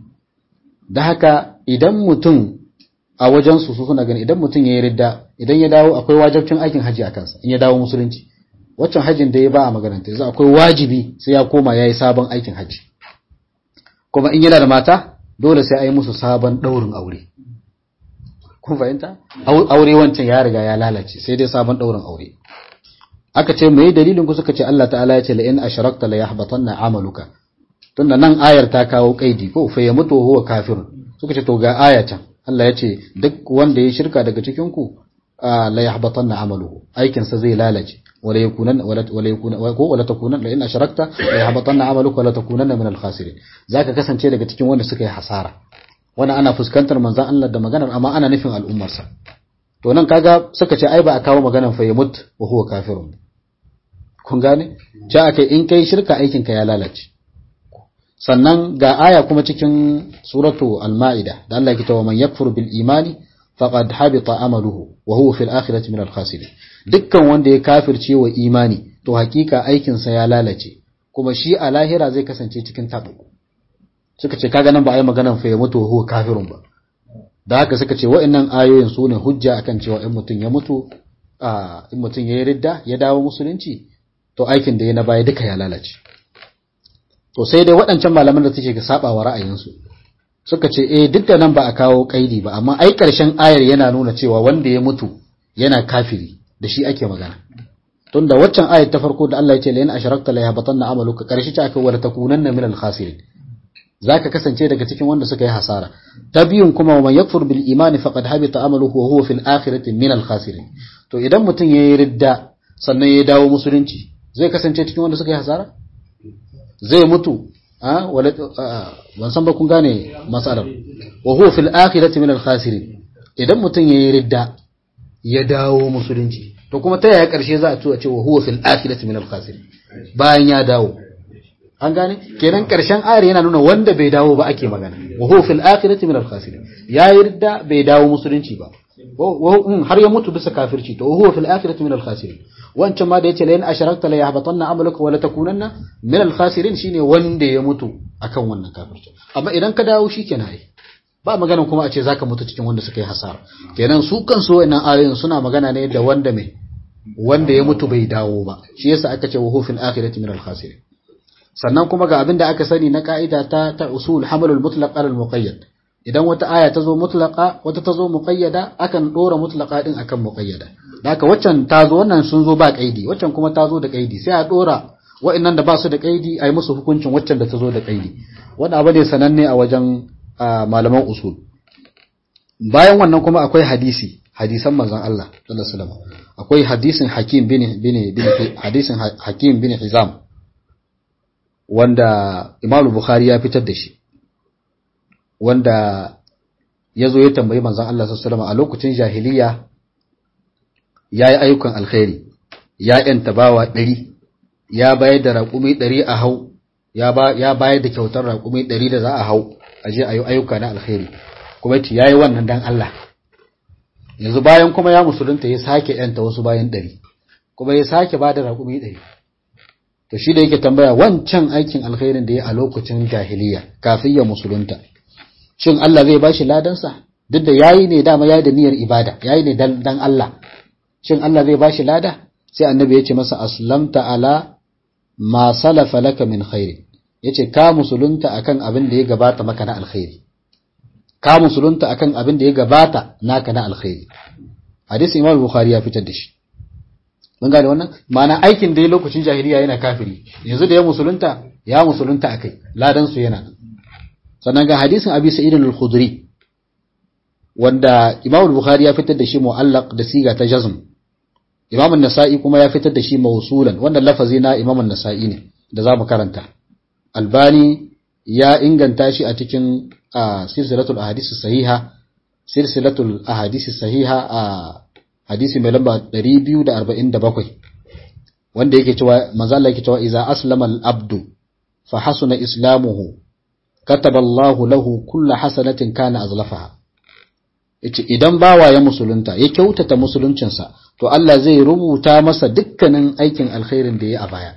da haka idan mutum a wajen su su suna gani idan mutum ya yarda idan ya dawo akwai wajibcin aikin haji a kansa in ya dawo musulunci waccan hajjin da ya ba a magaranta yanzu akwai wajibi sai ya koma ya yi sabon aikin hajji kuma in yana da mata dole sai a yi musu sabon ɗaurin aure kun fahimta aure wancan ya riga ya lalace sai dai sabon ɗaurin aure aka ce mai dalilin ku suka ce Allah ta'ala ya ce la in ashrakta la yahbatanna amaluka tunda nan ayar ta kawo kaidi ko fa ya mutu huwa kafirun suka ce to ga aya can Allah ya ce duk wanda ya shirka daga cikin ku la yahbatanna amaluhu aikin sa zai lalace wala yakunan wala yakuna ko wala takunan la in ashrakta la yahbatanna amaluka wala takunanna min al-khasirin zaka kasance daga cikin wanda suka yi hasara wannan ana fuskantar manzon Allah da maganar amma ana nufin al'ummar sa to nan kaga suka ce ai ba a kawo maganar fa yamut wa huwa kafirun kun gane ja akai in kai shirka aikin ka ya lalace sannan ga aya kuma cikin suratu al-ma'ida da Allah ya ce wa man yakfur bil imani faqad habita amaluhu wa huwa fil akhirati min al-khasirin dukkan wanda ya kafirce wa imani to hakika aikin sa ya lalace kuma shi a lahira zai kasance cikin tabo suka ce kaga nan ba ai maganan fa ya mutu wa huwa kafirun ba da haka suka ce wa'annan ayoyin su ne hujja akan cewa in mutum ya mutu a in mutum ya yi ridda ya dawo musulunci to aikin da ya na baya duka ya lalace to sai dai waɗancan malaman da suke ga sabawa ra'ayinsu suka ce eh duk da nan ba a kawo kaidi ba amma ai ƙarshen ayar yana nuna cewa wanda ya mutu yana kafiri da shi ake magana tunda waccan ayar ta farko da Allah ya ce la in asharakta la yahbatanna amaluka ƙarshe ta aka wala takunanna min al-khasirin zaka kasance daga cikin wanda suka yi hasara ta biyun kuma man yakfur bil imani faqad habita amaluhu wa huwa fil akhirati min al-khasirin to idan mutum yayi ridda sannan ya dawo musulunci zai kasance cikin wanda suka yi hasara zai mutu a wala ban san ba kun gane matsalar wa huwa fil akhirati min al khasirin idan mutum yayi ridda ya dawo musulunci to kuma ta yaya karshe za a tuwa ce wa huwa fil akhirati min al khasirin bayan ya dawo an gane kenan karshen ayar yana nuna wanda bai dawo ba ake magana wa huwa fil akhirati min al khasirin yayi ridda bai dawo musulunci ba har ya mutu bisa kafirci to huwa fil akhirati min al khasirin wancan ma da yace la in asharakta la yahbatanna amaluka wa la takunanna min al khasirin shine wanda ya mutu akan wannan kafirci amma idan ka dawo shikenan ai ba magana kuma a ce zaka mutu cikin wanda suka yi hasara kenan su kansu wayannan ayoyin suna magana ne da wanda mai wanda ya mutu bai dawo ba shi yasa aka ce wa huwa fil akhirati min al khasirin sannan kuma ga abin da aka sani na ka'ida ta ta usul hamalul mutlaq al muqayyad idan wata aya ta zo mutlaqa wata ta zo muqayyada akan dora mutlaqa din akan muqayyada haka waccan ta zo wannan sun zo ba kaidi waccan kuma ta zo da kaidi sai a dora wa'annan da ba su da kaidi a yi musu hukuncin waccan da ta zo da kaidi wannan abu ne sananne a wajen malaman usul bayan wannan kuma akwai hadisi hadisan manzon Allah sallallahu alaihi wasallam akwai hadisin Hakim bin bin bin hadisin Hakim bin Hizam wanda Imam Bukhari ya fitar da shi wanda ya zo ya tambayi manzon Allah sallallahu a lokacin jahiliya ya yi ayyukan alkhairi ya yanta bawa ɗari ya bayar da raƙumi ɗari a hau ya bayar da kyautar raƙumi ɗari da za a hau a je a yi ayyuka na alkhairi kuma ce ya yi wannan dan Allah yanzu bayan kuma ya musulunta ya sake yanta wasu bayan ɗari kuma ya sake ba da raƙumi ɗari to shi da yake tambaya wancan aikin alkhairin da ya a lokacin jahiliya kafin ya musulunta shin Allah zai bashi ladansa duk da yayi ne dama yayi da niyyar ibada yayi ne dan dan Allah shin Allah zai bashi lada sai annabi ya ce masa aslamta ala ma salafa laka min khairi yace ka musulunta akan abin da ya gabata maka na alkhairi ka musulunta akan abin da ya gabata naka na alkhairi hadisi Imam Bukhari ya fitar da shi mun gane wannan ma'ana aikin da ya lokacin jahiliya yana kafiri yanzu da ya musulunta ya musulunta akai ladan su yana nan sannan ga hadisin abi sa'id al-khudri wanda imam al-bukhari ya fitar da shi mu'allaq da siga ta jazm imam an-nasa'i kuma ya fitar da shi mawsulan wannan lafazi na imam an-nasa'i ne da zamu karanta albani ya inganta shi a cikin silsilatul ahadith sahiha silsilatul ahadith sahiha a hadisi mai lamba 247 wanda yake cewa manzo Allah yake cewa idza aslama al-abdu fa hasuna islamuhu kataba Allahu lahu kulla hasanatin kana azlafaha yace idan bawa ya musulunta ya kyautata musuluncinsa to Allah zai rubuta masa dukkanin aikin alkhairin da ya a baya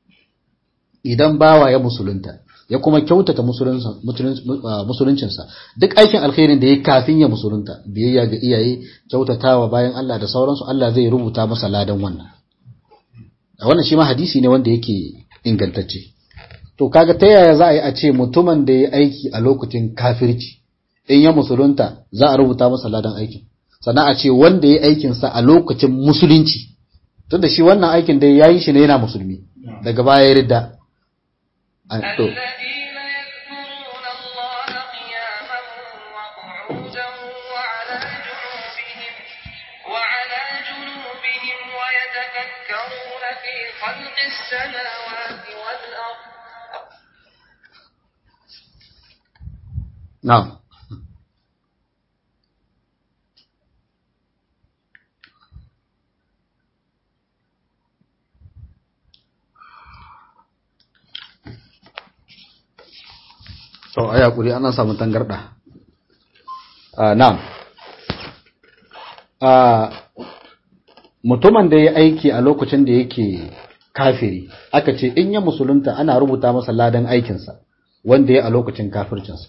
idan bawa ya musulunta ya kuma kyautata musuluncinsa duk aikin alkhairin da ya kafin ya musulunta biyayya ga iyaye kyautatawa bayan Allah da sauransu Allah zai rubuta masa ladan wannan wannan shi ma hadisi ne wanda yake ingantacce to kaga ta yaya za a yi a ce mutumin da ya aiki a lokacin kafirci in ya musulunta za a rubuta masa ladan aikin sannan a ce wanda ya aikin sa a lokacin musulunci tunda shi wannan aikin da ya yi shi ne yana musulmi daga baya ya ridda to الذين يذكرون الله قياما وقعودا يتفكرون في خلق السماوات والأرض na'am to ai hakuri ana samu tangarda ah na'am ah mutumin da ya aiki a lokacin da yake kafiri aka ce in ya musulunta ana rubuta masa ladan aikinsa wanda ya a lokacin kafircinsa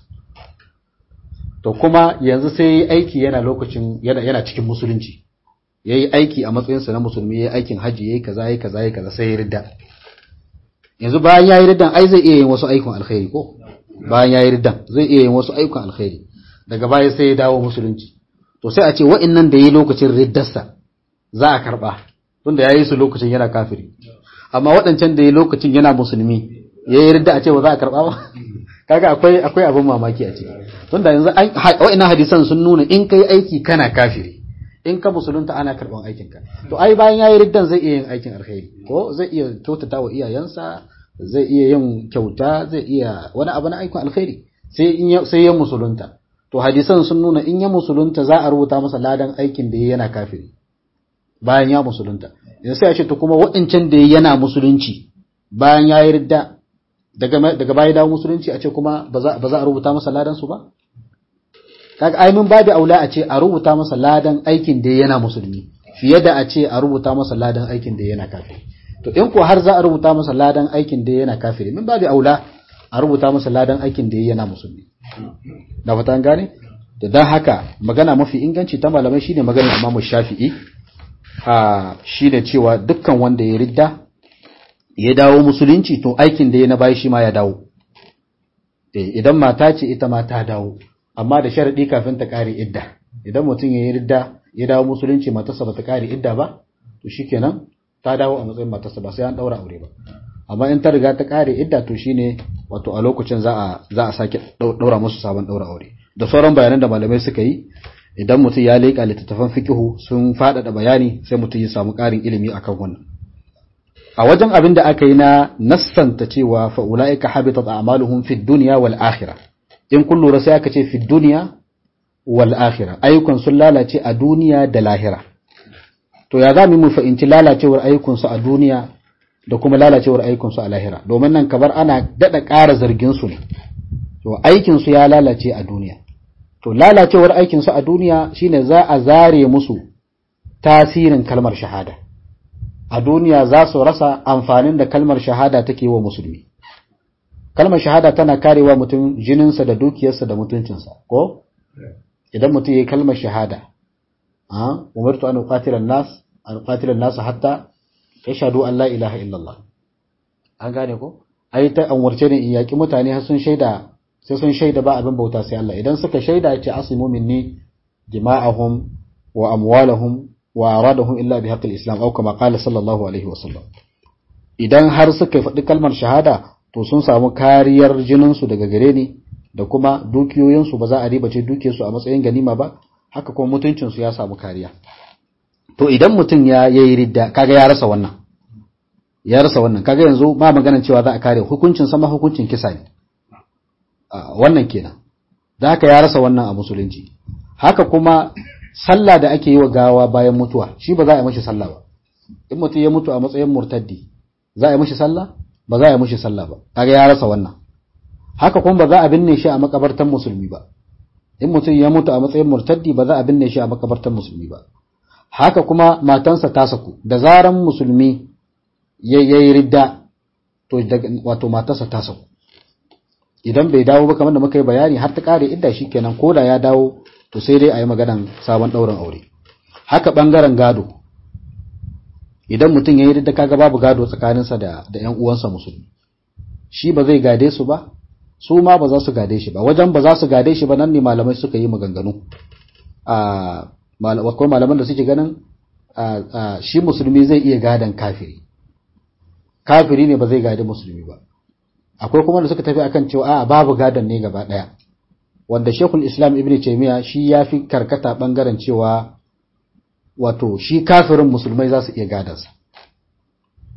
to kuma yanzu sai yi aiki yana lokacin yana, yana cikin musulunci ya yi aiki a matsayinsa na musulmi ya yi aikin hajji ya yi kaza ya yi kaza ya yi kaza sai ya ridda yanzu bayan ya yi riddan ai zai iya yin wasu aikin alkhairi ko bayan ya yi riddan zai iya yin wasu aikin alkhairi daga baya sai ya dawo musulunci to sai a ce wa'annan da ya yi lokacin riddarsa za a karba tunda ya yi su lokacin yana kafiri amma waɗancan da ya yi lokacin yana musulmi ya yi ridda a ce ba za a karba ba kaga akwai akwai abin mamaki a ciki tunda yanzu wa'annan hadisan sun nuna in kai aiki kana kafiri in ka musulunta ana karban aikin ka to ai bayan yayi riddan zai iya yin aikin alkhairi ko zai iya kyautata wa iyayensa zai iya yin kyauta zai iya wani abu na aikin alkhairi sai in sai ya musulunta to hadisan sun nuna in ya musulunta za a rubuta masa ladan aikin da yana kafiri bayan ya musulunta yanzu sai a ce to kuma waɗancan da yana musulunci bayan yayi ridda daga daga baya dawo musulunci a ce kuma ba za a rubuta masa ladan su ba kaga ai mun babu aula a ce a rubuta masa ladan aikin da yana musulmi fiye da a ce a rubuta masa ladan aikin da yana kafiri to in ko har za a rubuta masa ladan aikin da yana kafiri min babu aula a rubuta masa ladan aikin da yana musulmi da fatan gane da dan haka magana mafi inganci ta malamai shine magana Imam Shafi'i a shine cewa dukkan wanda ya ridda ya dawo musulunci to aikin da ya na bayi shi ma ya dawo idan mata ce ita ma ta dawo amma da sharadi kafin ta kare idda idan mutum ya yi ridda ya dawo musulunci matarsa bata kare idda ba to shikenan ta dawo a matsayin matarsa ba sai an daura aure ba amma in ta riga ta kare idda to shine wato a lokacin za a za a sake daura musu sabon daura aure da sauran bayanan da malamai suka yi idan mutum ya leƙa littattafan fikihu sun faɗaɗa bayani sai mutum ya samu ƙarin ilimi akan wannan a wajen abin da aka yi na nassanta cewa fa ulaika habitat a'maluhum fid dunya wal akhirah in kun lura sai aka ce fid dunya wal akhirah ayyukan sun lalace a duniya da lahira to ya za mu fahimci lalacewar ayyukan su a duniya da kuma lalacewar ayyukan su a lahira domin nan kabar ana dada ƙara zargin su ne to aikin su ya lalace a duniya to lalacewar aikin su a duniya shine za a zare musu tasirin kalmar shahada a duniya za su rasa amfanin da kalmar shahada take wa musulmi kalmar shahada tana karewa mutum jininsa da dukiyarsa da mutuncinsa ko idan mutum yayi kalmar shahada a umartu an uqatila nas an uqatila nas hatta yashhadu an la ilaha illallah an gane ko ai ta anwarce ne in yaki mutane har sun shaida sai sun shaida ba abin bauta sai Allah idan suka shaida ce asimu minni dima'ahum wa amwalahum wa aradahum illa bi haqqil islam aw kama qala sallallahu alaihi wa sallam idan har suka faɗi kalmar shahada to sun samu kariyar jinin su daga gare ni da kuma dukiyoyin su ba za a ribace dukiyar su a matsayin ganima ba haka kuma mutuncin su ya samu kariya to idan mutum ya yayi ridda kaga ya rasa wannan ya rasa wannan kaga yanzu ba maganar cewa za a kare hukuncin sama hukuncin kisa ne wannan kenan da haka ya rasa wannan a musulunci haka kuma sallah da ake yi wa gawa bayan mutuwa shi ba za a yi mashi sallah ba in mutum ya mutu a matsayin murtaddi za a yi mashi sallah ba za a yi mashi sallah ba kaga ya rasa wannan haka kuma ba za a binne shi a makabartan musulmi ba in mutum ya mutu a matsayin murtaddi ba za a binne shi a makabartan musulmi ba haka kuma matansa ta saku da zaran musulmi ya yi ridda to wato matarsa ta saku idan bai dawo ba kamar da muka yi bayani har ta kare idda shi kenan ko da ya dawo to sai dai a yi maganan sabon ɗaurin aure haka ɓangaren gado idan mutum ya yi da kaga babu gado tsakaninsa da da ƴan uwansa musulmi shi ba zai gade su ba su ma ba za su gade shi ba wajen ba za su gade shi ba nan ne malamai suka yi maganganu a akwai malaman da suke ganin shi musulmi zai iya gadan kafiri kafiri ne ba zai gade musulmi ba akwai kuma da suka tafi akan cewa a babu gadon ne gaba ɗaya wanda Shekul Islam Ibn Taymiyyah shi ya fi karkata bangaren cewa wato shi kafirin musulmai za su iya gadansa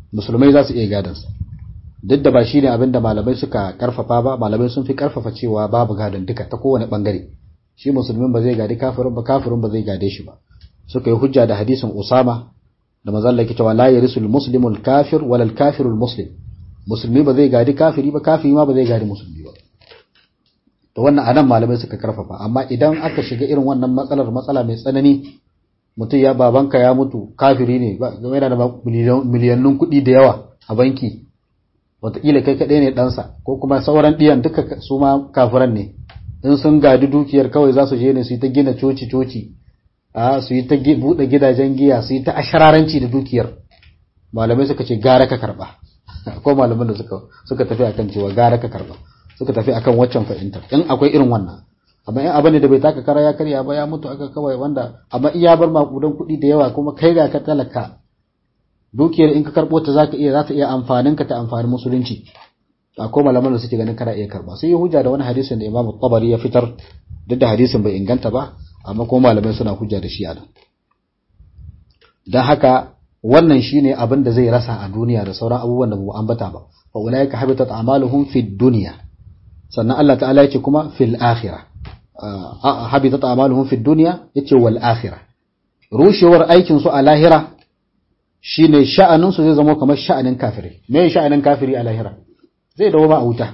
musulmai za su iya gadansa duk da ba shi ne abin da malamai suka karfafa ba malamai sun fi karfafa cewa babu gadon duka ta kowane bangare shi musulmin ba zai gadi kafirin ba kafirin ba zai gade shi ba suka yi hujja da hadisin usama da mazalla ke cewa la yarisul muslimul kafir walal kafirul muslim musulmi ba zai gadi kafiri ba kafiri ma ba zai gadi musulmi ba to wannan anan malamai suka karfafa amma idan aka shiga irin wannan matsalar matsala mai tsanani mutum ya babanka ya mutu kafiri ne game da miliyannun kuɗi da yawa a banki wataƙila kai kaɗai ne ɗansa ko kuma sauran ɗiyan duka su ma kafiran ne in sun gadi dukiyar kawai za su je ne su yi ta gina coci-coci a su yi ta buɗe gidajen giya su yi ta ashararanci da dukiyar malamai suka ce gara ka karɓa ko malaman da suka suka tafi akan cewa gara ka karɓa suka tafi akan waccan fahimtar in akwai irin wannan amma in abin da bai taka kara ya karya ba ya mutu aka kawai wanda amma iya bar makudan kuɗi da yawa kuma kai ga ka talaka dukiyar in ka karɓo ta zaka iya za ta iya amfanin ka ta amfani musulunci akwai malaman da suke ganin kana iya karɓa sai ya hujja da wani hadisin da Imam Tabari ya fitar duk da hadisin bai inganta ba amma kuma malamai suna hujja da shi a nan dan haka wannan shine abin da zai rasa a duniya da sauran abubuwan da mu ambata ba fa ulaika habitat a'maluhum fid dunya sannan Allah ta'ala ya ce kuma fil akhirah habitat a'maluhum fid dunya yace wal akhirah rushewar aikin su a lahira shine sha'anin su zai zama kamar sha'anin kafiri me sha'anin kafiri a lahira zai dawo ba a wuta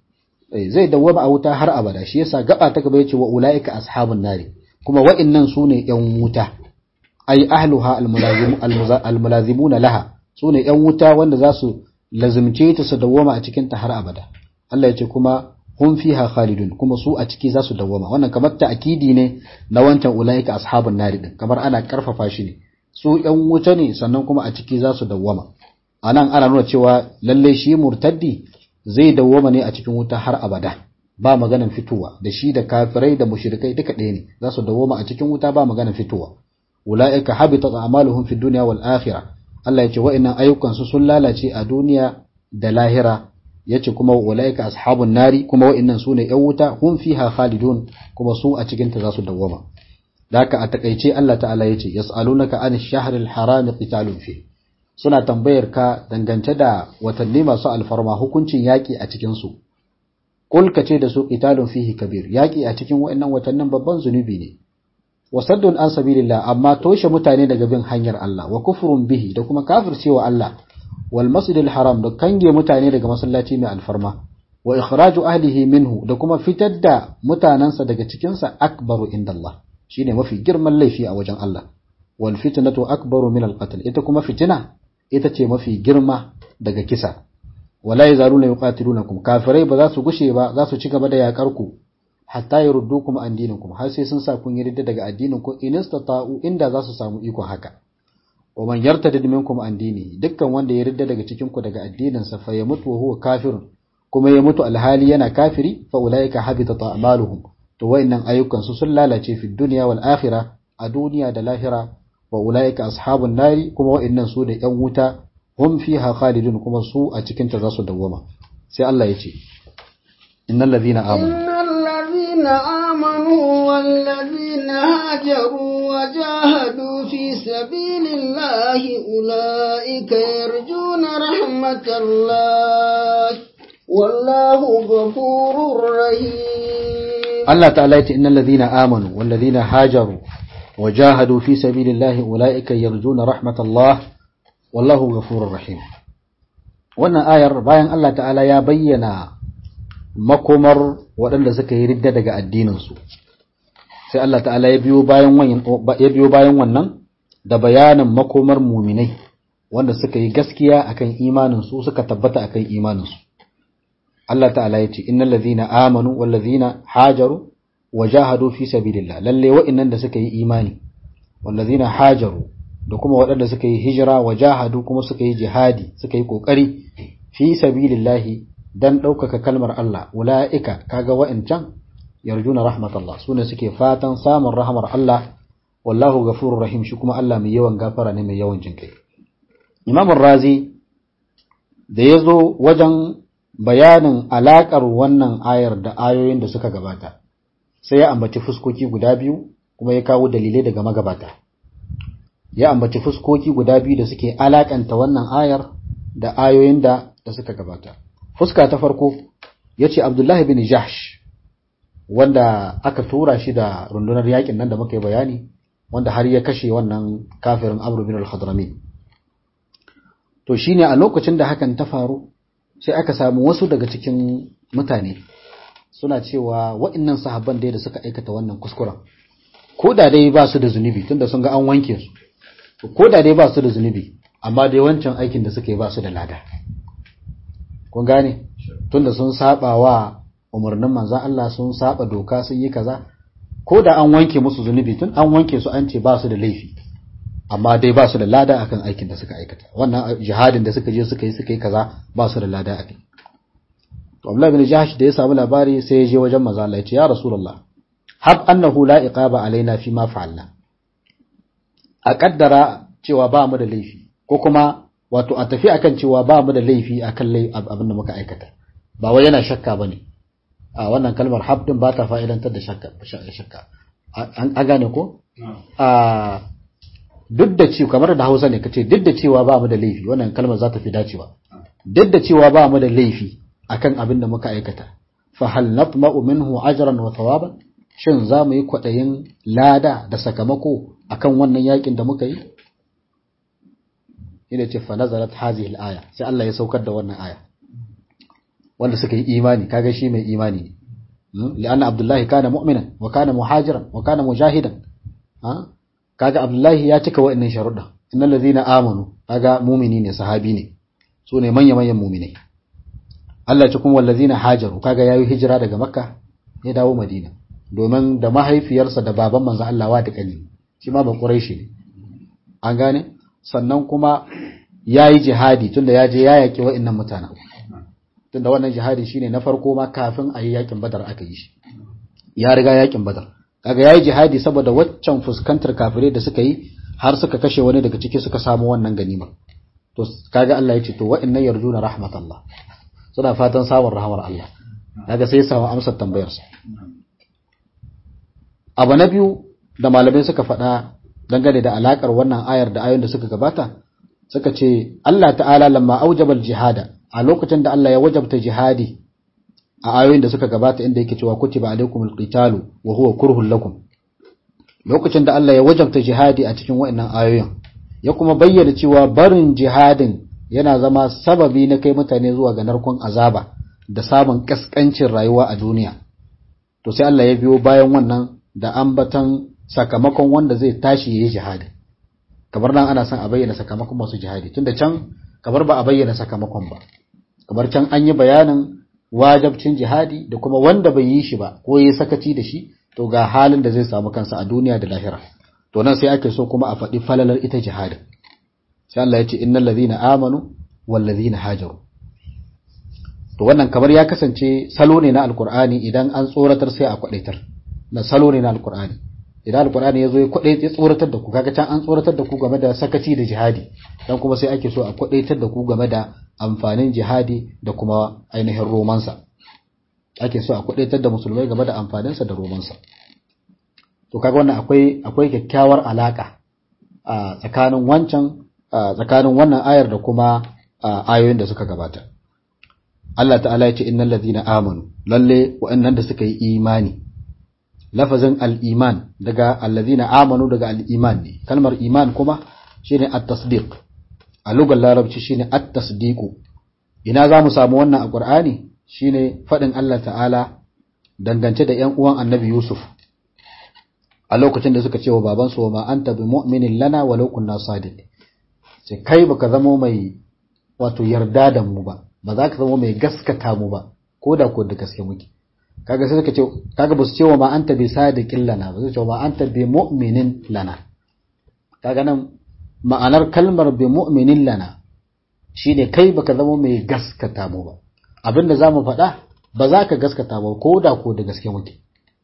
zai dawo ba a wuta har abada shi yasa gaba ta gaba yace wa ulaika ashabun nari kuma wa'annan sune yan wuta ay ahluha almulazimuna laha sune yan wuta wanda za su lazimce ta su dawoma a cikin ta har abada Allah yace kuma hum fiha khalidun kuma su a ciki za su dawwama wannan kamar ta'kidi ne na wancan ulaika ashabun nari din kamar ana karfafa shi ne su yan wuta ne sannan kuma a ciki za su dawwama anan ana nuna cewa lalle shi murtaddi zai dawwama ne a cikin wuta har abada ba maganan fitowa da shi da kafirai da mushrikai duka ɗaya ne za su dawwama a cikin wuta ba maganan fitowa ulaika habitat a'maluhum fid dunya wal akhirah Allah ya ce wa'annan ayyukan su sun lalace a duniya da lahira yace kuma ulaika ashabun nari kuma wa'annan sune yan wuta hum fiha khalidun kuma su a cikin ta zasu dawwama daka a takeice Allah ta'ala yace yas'alunaka an shahril haram qitalun fi suna tambayar ka dangance da watanni masu alfarma hukuncin yaki a cikin su kul kace da su qitalun fihi kabir yaki a cikin wa'annan watannin babban zunubi ne wasaddun an sabilillah amma toshe mutane daga bin hanyar Allah wa kufrun bihi da kuma kafircewa Allah wal masjidil haram da kange mutane daga masallaci mai alfarma wa ikhraju ahlihi minhu da kuma fitar da mutanansa daga cikin sa akbaru indallah shine mafi girman laifi a wajen Allah wal fitnatu akbaru min al qatl ita kuma fitina ita ce mafi girma daga kisa wala yazaluna yuqatilunakum kafirai ba za su gushe ba za su ci gaba da yakar ku hatta yurdukum an dinikum har sai sun sa kun yarda daga addinin ku in istata'u inda za su samu iko haka wa man yartadid minkum an dini dukkan wanda ya yarda daga cikin ku daga addinin sa fa yamutu wa huwa kafirun kuma ya mutu alhali yana kafiri fa ulaika habitat a'maluhum to wayannan ayyukan su sun lalace fi dunya wal akhirah a duniya da lahira wa ulaika ashabun nari kuma wayannan su da yan wuta hum fiha khalidun kuma su a cikin ta za su dawwama sai Allah ya ce innal ladhina amanu الذين آمنوا والذين هاجروا وجاهدوا في سبيل الله أولئك يرجون رحمة الله والله غفور رحيم الله تعالى إن الذين آمنوا والذين هاجروا وجاهدوا في سبيل الله أولئك يرجون رحمة الله والله غفور رحيم wannan ayar bayan Allah ta'ala ya bayyana makomar waɗanda suka yi ridda daga addininsu sai Allah ta'ala ya biyo bayan ya biyo bayan wannan da bayanin makomar muminai wanda suka yi gaskiya akan imaninsu suka tabbata akan imaninsu Allah ta'ala ya ce innal ladhina amanu wal ladhina hajaru wa jahadu fi sabilillah lalle wa'annan da suka yi imani wal ladhina hajaru da kuma waɗanda suka yi hijira wa jahadu kuma suka yi jihadi suka yi kokari fi sabilillahi dan ɗaukaka kalmar Allah ula'ika kaga wa'incan yarjuna rahmatullah sune suke fatan samun rahmar Allah wallahu ghafurur rahim shi kuma Allah mai yawan gafara ne mai yawan jinkai Imam Razi da yazo wajen bayanin alakar wannan ayar da ayoyin da suka gabata sai ya ambaci fuskoki guda biyu kuma ya kawo dalilai daga magabata ya ambaci fuskoki guda biyu da suke alakanta wannan ayar da ayoyin da da suka gabata fuska ta farko yace Abdullahi bin Jahsh wanda aka tura shi da rundunar yakin nan da muka yi bayani wanda har ya kashe wannan kafirin Amr bin al-Hadrami to shine a lokacin da hakan ta faru sai aka samu wasu daga cikin mutane suna cewa waɗannan sahabban dai da suka aikata wannan kuskuren ko da dai ba su da zunubi tunda sun ga an wanke su ko da dai ba su da zunubi amma dai wancan aikin da suka yi ba su da lada kun gane tunda sun saba wa umarnin manzon Allah sun saba doka sun yi kaza ko da an wanke musu zunubi tun an wanke su an ce ba su da laifi amma dai ba su da lada akan aikin da suka aikata wannan jihadin da suka je suka yi suka yi kaza ba su da lada akai to Abdullah bin Jahsh da ya samu labari sai ya je wajen manzo Allah ya ce ya Rasulullah hab annahu la iqaba alaina fi ma fa'alna a kaddara cewa ba mu da laifi ko kuma wato a tafi akan cewa ba mu da laifi akan abin da muka aikata ba wai yana shakka bane a wannan kalmar hab din ba ta fa'idantar da shakka shakka an gane ko a duk da cewa kamar da Hausa ne kace duk da cewa ba mu da laifi wannan kalmar za ta fi dacewa duk da cewa ba mu da laifi akan abin da muka aikata fa hal natma'u minhu ajran wa thawaban shin za mu yi kwadayin lada da sakamako akan wannan yakin da muka yi ina ce fa nazarat hadhihi al-aya sai Allah ya saukar da wannan aya wanda suka yi imani kaga shi mai imani ne li'anna abdullahi kana mu'minan wa kana muhajiran wa kana mujahidan kaga abdullahi ya cika wa'annan sharuɗa innal ladhina amanu kaga mu'mini ne sahabi ne su ne manya manyan mu'minai Allah ce kuma wallazina hajaru kaga yayi hijira daga makka ya dawo madina domin da mahaifiyarsa da baban manzo Allah wa da kani shi ma ba quraishi ne an gane sannan kuma yayi jihadi tunda ya je ya yaki wa'annan mutanen tunda wannan jihadi shine na farko ma kafin a yi yakin badar aka yi shi ya riga yakin badar kaga yayi jihadi saboda waccan fuskantar kafirai da suka yi har suka kashe wani daga ciki suka samu wannan ganima to kaga Allah ya ce to wa'annan yarjuna rahmatallah suna fatan samun rahamar Allah kaga sai ya samu amsar tambayar sa abu na biyu da malamai suka faɗa dangane da alakar wannan ayar da ayoyin da suka gabata suka ce Allah ta'ala lamma aujabal jihada a lokacin da Allah ya wajabta jihadi a ayoyin da suka gabata inda yake cewa kutiba alaikumul qitalu wa huwa kurhul lakum lokacin da Allah ya wajabta jihadi a cikin waɗannan ayoyin ya kuma bayyana cewa barin jihadin yana zama sababi na kai mutane zuwa ga narkon azaba da samun kaskancin rayuwa a duniya to sai Allah ya biyo bayan wannan da ambatan sakamakon wanda zai tashi yayi jihadi kamar nan ana son a bayyana sakamakon masu jihadi tunda can kamar ba a bayyana sakamakon ba kamar can an yi bayanin wajabcin jihadi da kuma wanda bai yi shi ba ko yi sakaci da shi to ga halin da zai samu kansa a duniya da lahira to nan sai ake so kuma a faɗi falalar ita jihadin sai Allah ya ce innal ladhina amanu wal ladhina hajaru to wannan kamar ya kasance salo ne na alqur'ani idan an tsoratar sai a kwadaitar na salo ne na alqur'ani idan alqur'ani yazo ya kwadai ya tsoratar da ku kaga can an tsoratar da ku game da sakaci da jihadi dan kuma sai ake so a kwadaitar da ku game da amfanin jihadi da kuma ainihin romansa ake so a kwadaitar da musulmai game da amfaninsa da romansa to kaga wannan akwai akwai kyakkyawar alaka a tsakanin wancan tsakanin wannan ayar da kuma ayoyin da suka gabata Allah ta'ala ya ce innal ladhina amanu lalle wa'annan da suka yi imani lafazin al-iman daga alladhina amanu daga al-iman ne kalmar iman kuma shine at-tasdiq a lugar larabci shine at-tasdiqu ina za mu samu wannan a qur'ani shine fadin Allah ta'ala dangance da ƴan uwan annabi Yusuf a lokacin da suka ce wa babansu wa ma anta bi mu'minin lana walau kunna sadiq sai kai baka zama mai wato yarda da mu ba ba za ka zama mai gaskata mu ba ko da ko da gaske muke kaga sai suka ce kaga basu ce wa ma anta bi sadiqin lana ba su ce wa ma anta bi mu'minin lana kaga nan ma'anar kalmar bi mu'minin lana shine kai baka zama mai gaskata mu ba abinda zamu faɗa ba za ka gaskata ba ko da ko da gaske muke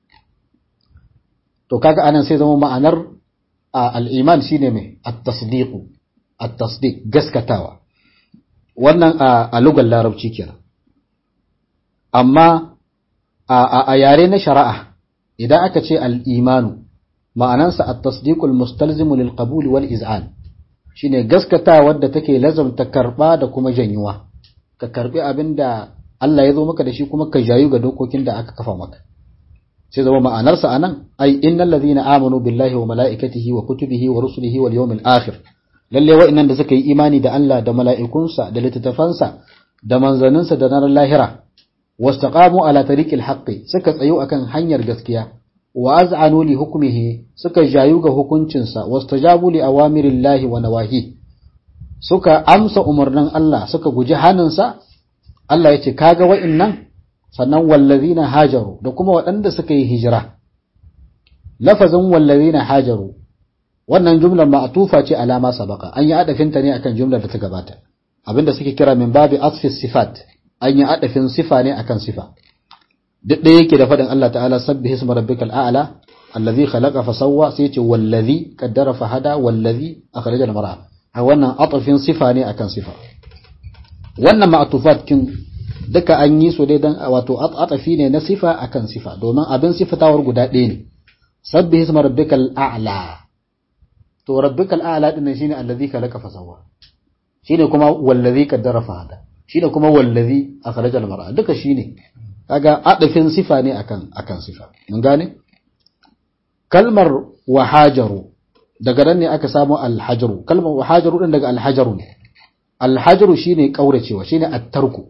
to kaga anan sai zama ma'anar al-iman shine mai at-tasdiq at-tasdiq gaskatawa wannan a lugar larabci kenan amma a yare na shari'a idan aka ce al-imanu ma'anansa at-tasdiqul mustalzimu lil qabul wal iz'an shine gaskata wadda take lazamta karba da kuma janyuwa ka karbi abinda Allah ya zo maka da shi kuma ka jayu ga dokokin da aka kafa maka sai zama ma'anarsa anan ai innal ladhina amanu billahi wa malaikatihi wa kutubihi wa rusulihi wal yawmil akhir lalle wa'annan da suka yi imani da Allah da mala'ikunsa da littattafansa da manzanninsa da ranar lahira wastaqamu ala tariqil haqqi suka tsayo akan hanyar gaskiya wa az'anu li hukmihi suka jayu ga hukuncinsa wastajabu li awamirillahi wa nawahi suka amsa umarnin Allah suka guji haninsa Allah yace kaga wa'annan sannan wallazina hajaru da kuma waɗanda suka yi hijira lafazin wallazina hajaru wannan jumlar ma'tufa ce alama sabaka an yi adafinta ne akan jumlar da ta gabata abinda suke kira min babi asfi sifat an yi adafin sifa ne akan sifa duk da yake da faɗin Allah ta'ala sabbihi isma rabbikal a'la allazi khalaqa fa sawwa sai ce wallazi qaddara fa hada wallazi akhraja al mar'a a wannan atafin sifa ne akan sifa wannan ma'tufat kin duka an yi su dai dan wato atafi ne na sifa akan sifa domin abin sifatawar guda ɗaya ne sabbihi isma rabbikal a'la to rabbikal a'la din shine allazi khalaqa fa sawwa shine kuma wallazi qaddara fa hada shine kuma wallazi akhraja al mar'a duka shine kaga adafin sifa ne akan akan sifa mun gane kalmar wahajaru daga nan ne aka samu alhajaru kalmar wahajaru din daga alhajaru ne alhajaru shine kauracewa shine attarku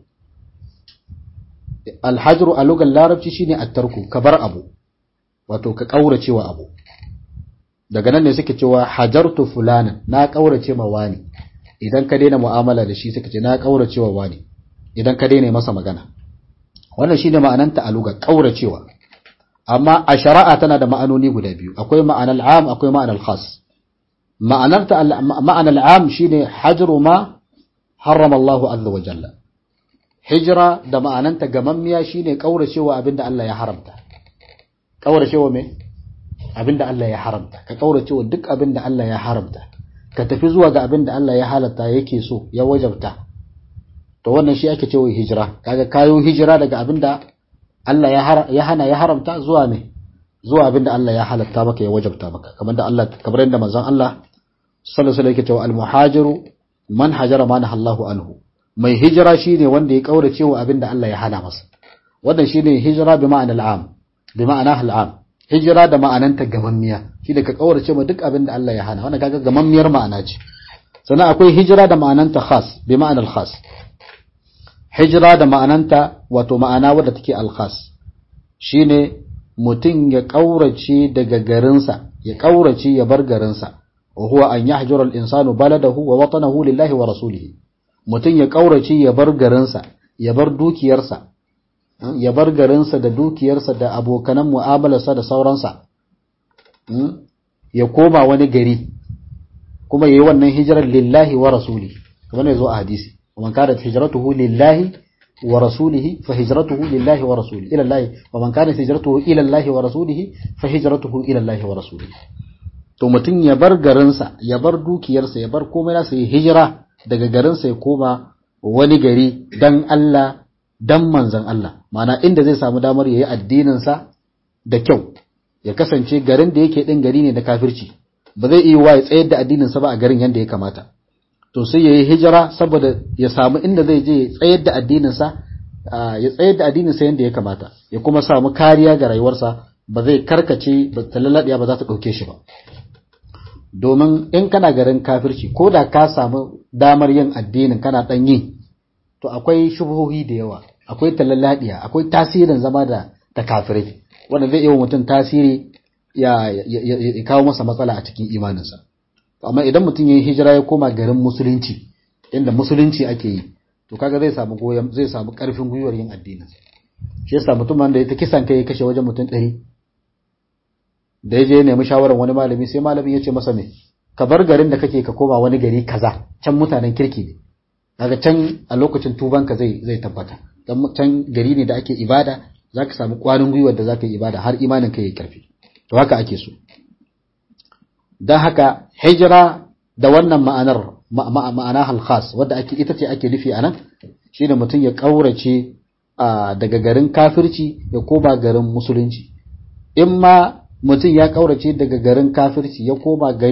alhajaru a lugar larabci shine attarku ka bar abu wato ka kauracewa abu daga nan ne suke cewa hajartu fulanan na kaurace ma wani idan ka daina mu'amala da shi suka ce na kauracewa wani idan ka daina masa magana wannan shine ma'ananta a lugar kauracewa amma a shari'a tana da ma'anoni guda biyu akwai ma'anar am akwai ma'anar khas ma'anarta ma'anar am shine hajru ma harrama Allahu azza wa jalla hijira da ma'ananta gamammiya shine kauracewa abinda Allah ya haramta kauracewa me abinda Allah ya haramta ka kauracewa duk abinda Allah ya haramta ka tafi zuwa ga abinda Allah ya halatta yake so ya wajabta to wannan shi ake cewa hijira kaga kayo hijira daga abinda Allah ya hana ya haramta zuwa ne zuwa abinda Allah ya halatta maka ya wajabta maka kamar da Allah kamar yadda manzon Allah sallallahu alaihi wasallam yake cewa al-muhajiru man hajara ma nahallahu anhu mai hijira shine wanda ya kaurace wa abinda Allah ya hana masa wannan shine hijira bi ma'anal am bi ma'ana al-am hijira da ma'ananta gamammiya shi da ka kaurace ma duk abinda Allah ya hana wannan kaga gamammiyar ma'ana ce sannan akwai hijira da ma'ananta khas bi ma'anal khas hijira da ma'ananta wato ma'ana wadda take alkhas shine mutum ya ƙaurace daga garinsa ya ƙaurace ya bar garinsa wa huwa an yahjura al-insanu baladahu wa watanahu lillahi wa rasulihi mutum ya ƙaurace ya bar garinsa ya bar dukiyarsa ya bar garinsa da dukiyarsa da abokanan mu'amalarsa da sauransa ya koma wani gari kuma yayi wannan hijirar lillahi wa rasulihi kamar ne zo a hadisi ومن كانت هجرته لله ورسوله فهجرته لله ورسوله إلى الله ومن كانت هجرته إلى الله ورسوله فهجرته إلى الله ورسوله to mutum ya bar garinsa ya bar dukiyarsa ya bar komai nasa ya hijira daga garinsa ya koma wani gari dan Allah dan manzon Allah ma'ana inda zai samu damar yayi addininsa da kyau ya kasance garin da yake din gari ne da kafirci ba zai iya wa ya tsayar da addininsa ba a garin yanda ya kamata to sai ya yi hijira saboda ya samu inda zai je tsayar da addininsa ya tsayar da addininsa yadda ya kamata ya kuma samu kariya ga rayuwarsa ba zai karkace ba ta lalaɗiya ba za ta ɗauke shi ba domin in kana garin kafirci ko da ka samu damar yin addinin kana ɗan yi to akwai shubuhohi da yawa akwai talalaɗiya akwai tasirin zama da da kafirai wanda zai iya mutum tasiri ya kawo masa matsala a cikin imaninsa amma idan mutum ya yi hijira ya koma garin musulunci inda musulunci ake yi to kaga zai samu goyon zai samu karfin gwiwar yin addinin shi yasa mutum da ya ta kisan kai ya kashe wajen mutum ɗari da ya je ya nemi shawarar wani malami sai malamin ya ce masa me ka bar garin da kake ka koma wani gari kaza can mutanen kirki ne daga can a lokacin tubanka zai zai tabbata dan can gari ne da ake ibada zaka samu kwarin gwiwar da zaka yi ibada har imanin ka yayi karfi to haka ake so don haka hijira da wannan ma'anar ma'ana halkhas wadda ake ita ce ake nufi a nan shi da mutum ya ƙaurace daga garin kafirci ya koma garin musulunci in ma mutum ya ƙaurace daga garin kafirci ya koma gari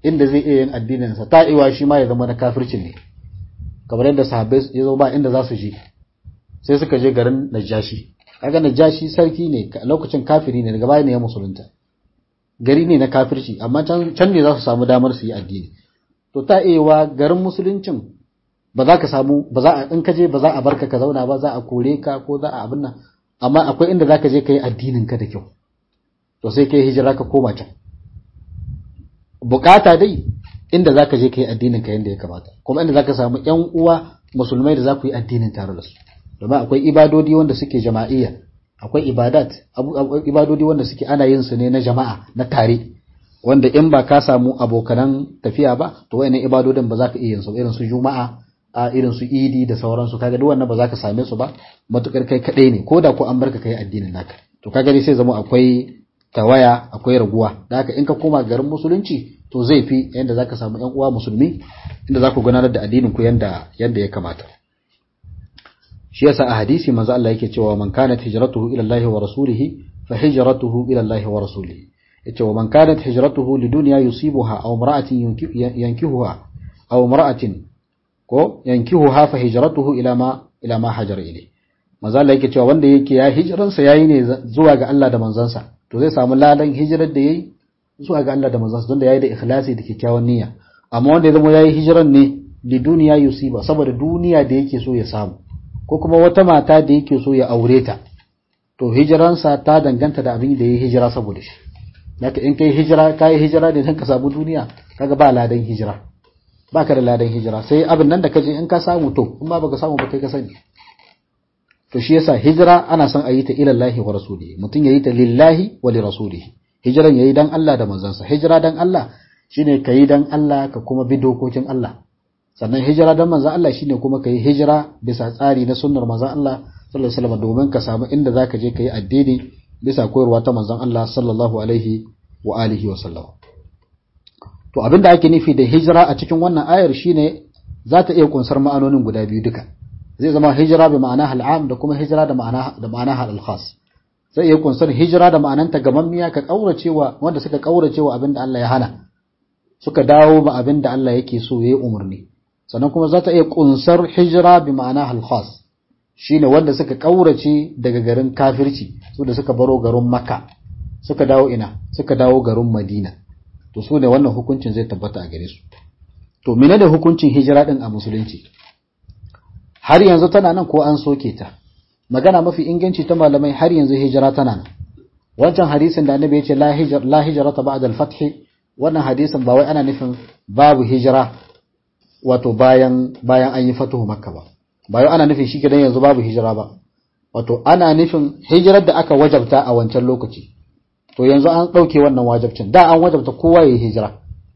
inda zai iya yin addinin sa ta iwa shi ma ya zama na kafircin ne kamar yadda sahabbai ya zo ba inda za su je sai suka je garin Najashi kaga Najashi sarki ne lokacin kafiri ne daga baya ne ya musulunta gari ne na kafirci amma can can ne za su samu damar su yi addini to ta iya garin musuluncin ba za ka samu ba za a in ka je ba za a barka ka zauna ba za a kore ka ko za a abin nan amma akwai inda za ka je ka yi addinin ka da kyau to sai ka yi hijira ka koma can bukata dai inda za ka je ka yi addinin ka yadda ya kamata kuma inda za ka samu yan uwa musulmai da za ku yi addinin tare da su domin akwai ibadodi wanda suke jama'iyya akwai ibadat ibadodi wanda suke ana yin su ne na jama'a na tare wanda in ba ka samu abokanan tafiya ba to wayannan ibadodin ba za ka iya yin su irin su juma'a a irin su idi da sauransu kaga duk wannan ba za ka same su ba matukar kai kadai ne ko da ko an barka kai addinin naka to kaga dai sai zama akwai tawaya akwai raguwa da haka in ka koma garin musulunci to zai fi yanda za ka samu yan uwa musulmi inda za ku gudanar da addinin ku yanda yanda ya kamata shi yasa a hadisi manzo Allah yake cewa man kanat hijratuhu ila Allah wa rasulihi fa hijratuhu ila Allah wa rasulihi yace wa man kanat hijratuhu lidunya yusibuha aw imra'atin yankihuha aw imra'atin ko yankihuha fa hijratuhu ila ma ila ma hajara ilay manzo Allah yake cewa wanda yake ya hijiran sa yayi ne zuwa ga Allah da manzansa to zai samu ladan hijirar da yayi zuwa ga Allah da manzansa don da yayi da ikhlasi da kyakkyawan niyya amma wanda ya zama yayi hijiran ne lidunya yusiba saboda duniya da yake so ya samu ko kuma wata mata da yake so ya aure ta to hijiransa ta danganta da abin da ya hijira saboda shi Naka in kai hijira kai hijira da dan ka samu duniya kaga ba ladan hijira baka da ladan hijira sai abin nan da kaje in ka samu to in ba baka samu ba kai ka sani to shi yasa hijira ana son a yi ta ila Allah wa rasulihi mutum yayi ta lillahi wa li rasulihi hijiran yayi dan Allah da manzansa hijira dan Allah shine kai dan Allah ka kuma bi dokokin Allah sannan hijira dan manzon Allah shine kuma kai hijira bisa tsari na sunnar manzon Allah sallallahu alaihi wasallam domin ka samu inda zaka je kai addini bisa koyarwa ta manzon Allah sallallahu alaihi wa alihi wa sallam to abinda ake nufi da hijira a cikin wannan ayar shine za ta iya kunsar ma'anonin guda biyu duka zai zama hijira bi ma'ana al'am da kuma hijira da ma'ana da ma'ana al-khas zai iya kunsar hijira da ma'ananta gamammiya ka kauracewa wanda suka kauracewa abinda Allah ya hana suka dawo ba abinda Allah yake so yayi umarni sannan kuma za ta iya kunsar hijira bi ma'ana al-khas shine wanda suka kaurace daga garin kafirci su da suka baro garin makka suka dawo ina suka dawo garin madina to su ne wannan hukuncin zai tabbata a gare su to mene da hukuncin hijira din a musulunci har yanzu tana nan ko an soke ta magana mafi inganci ta malamai har yanzu hijira tana nan wancan hadisin da annabi ya ce la hijra la hijrata ba'da al-fath wannan hadisin ba wai ana nufin babu hijira wato bayan bayan an yi fatuhu makka ba ba yau ana nufin shi gidan yanzu babu hijira ba wato ana nufin hijirar da aka wajabta a wancan lokaci to yanzu an ɗauke wannan wajabcin da an wajabta kowa ya yi hijira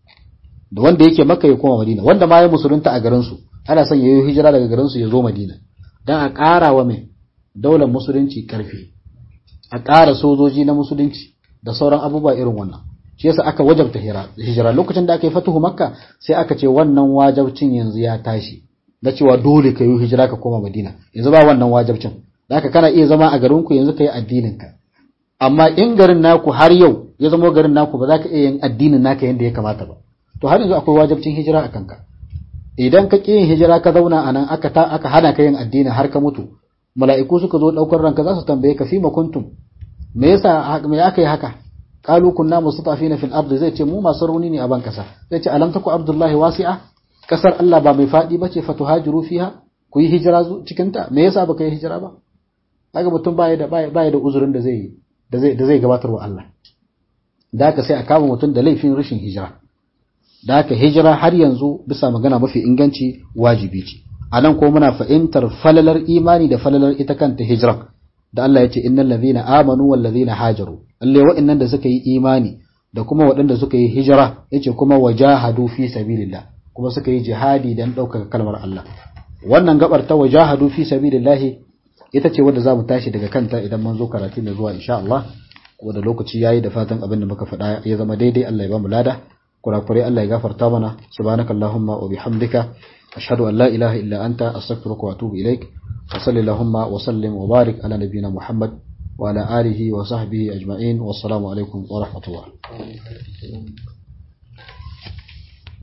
da wanda yake maka ya koma madina wanda ma ya musulunta a garinsu ana son ya yi hijira daga garinsu ya zo madina don a ƙara wa mai daular musulunci ƙarfi a ƙara sojoji na musulunci da sauran abubuwa irin wannan shi yasa aka wajabta hijira lokacin da aka yi fatuhu makka sai aka ce wannan wajabcin yanzu ya tashi na cewa dole ka yi hijira ka koma madina yanzu ba wannan wajabcin haka kana iya zama a garinku yanzu ka yi addininka amma in garin naku har yau ya zama garin naku ba za ka iya yin addinin naka yadda ya kamata ba to har yanzu akwai wajabcin hijira a kanka idan ka ƙi yin hijira ka zauna a nan aka ta aka hana ka yin addini har ka mutu mala'iku suka zo ɗaukar ranka za su tambaye ka fi ma kuntum me yasa me aka yi haka qalu kunna mustafina fil ardi zai ce mu masu rauni ne a ban kasa zai ce alam taku abdullahi wasi'a kasar Allah ba mai faɗi ba ce fatuhajiru fiha ku yi hijira cikin ta me yasa baka yi hijira ba kaga mutum baya da baya da uzurin da zai da zai da zai gabatar wa Allah da haka sai a kama mutum da laifin rashin hijira da haka hijira har yanzu bisa magana mafi inganci wajibi ce a nan ko muna fahimtar falalar imani da falalar ita kanta hijira da Allah ya ce innal ladhina amanu wal ladhina hajaru lalle wa'annan da suka yi imani da kuma waɗanda suka yi hijira yace kuma wajahadu fi sabilillah kuma suka yi jihadi dan ɗaukaka kalmar Allah wannan gabar ta wajahadu fi sabilillah ita ce wadda zamu tashi daga kanta idan mun zo karatu mai zuwa insha Allah kuma da lokaci yayi da fatan abin da muka faɗa ya zama daidai Allah ya ba mu lada kurakurai Allah ya gafarta mana subhanakallahumma wa bihamdika ashhadu an la ilaha illa anta astaghfiruka wa atubu ilaik wa sallallahu wa sallim wa barik ala nabiyyina muhammad wa ala alihi wa sahbihi ajma'in wassalamu alaikum wa rahmatullah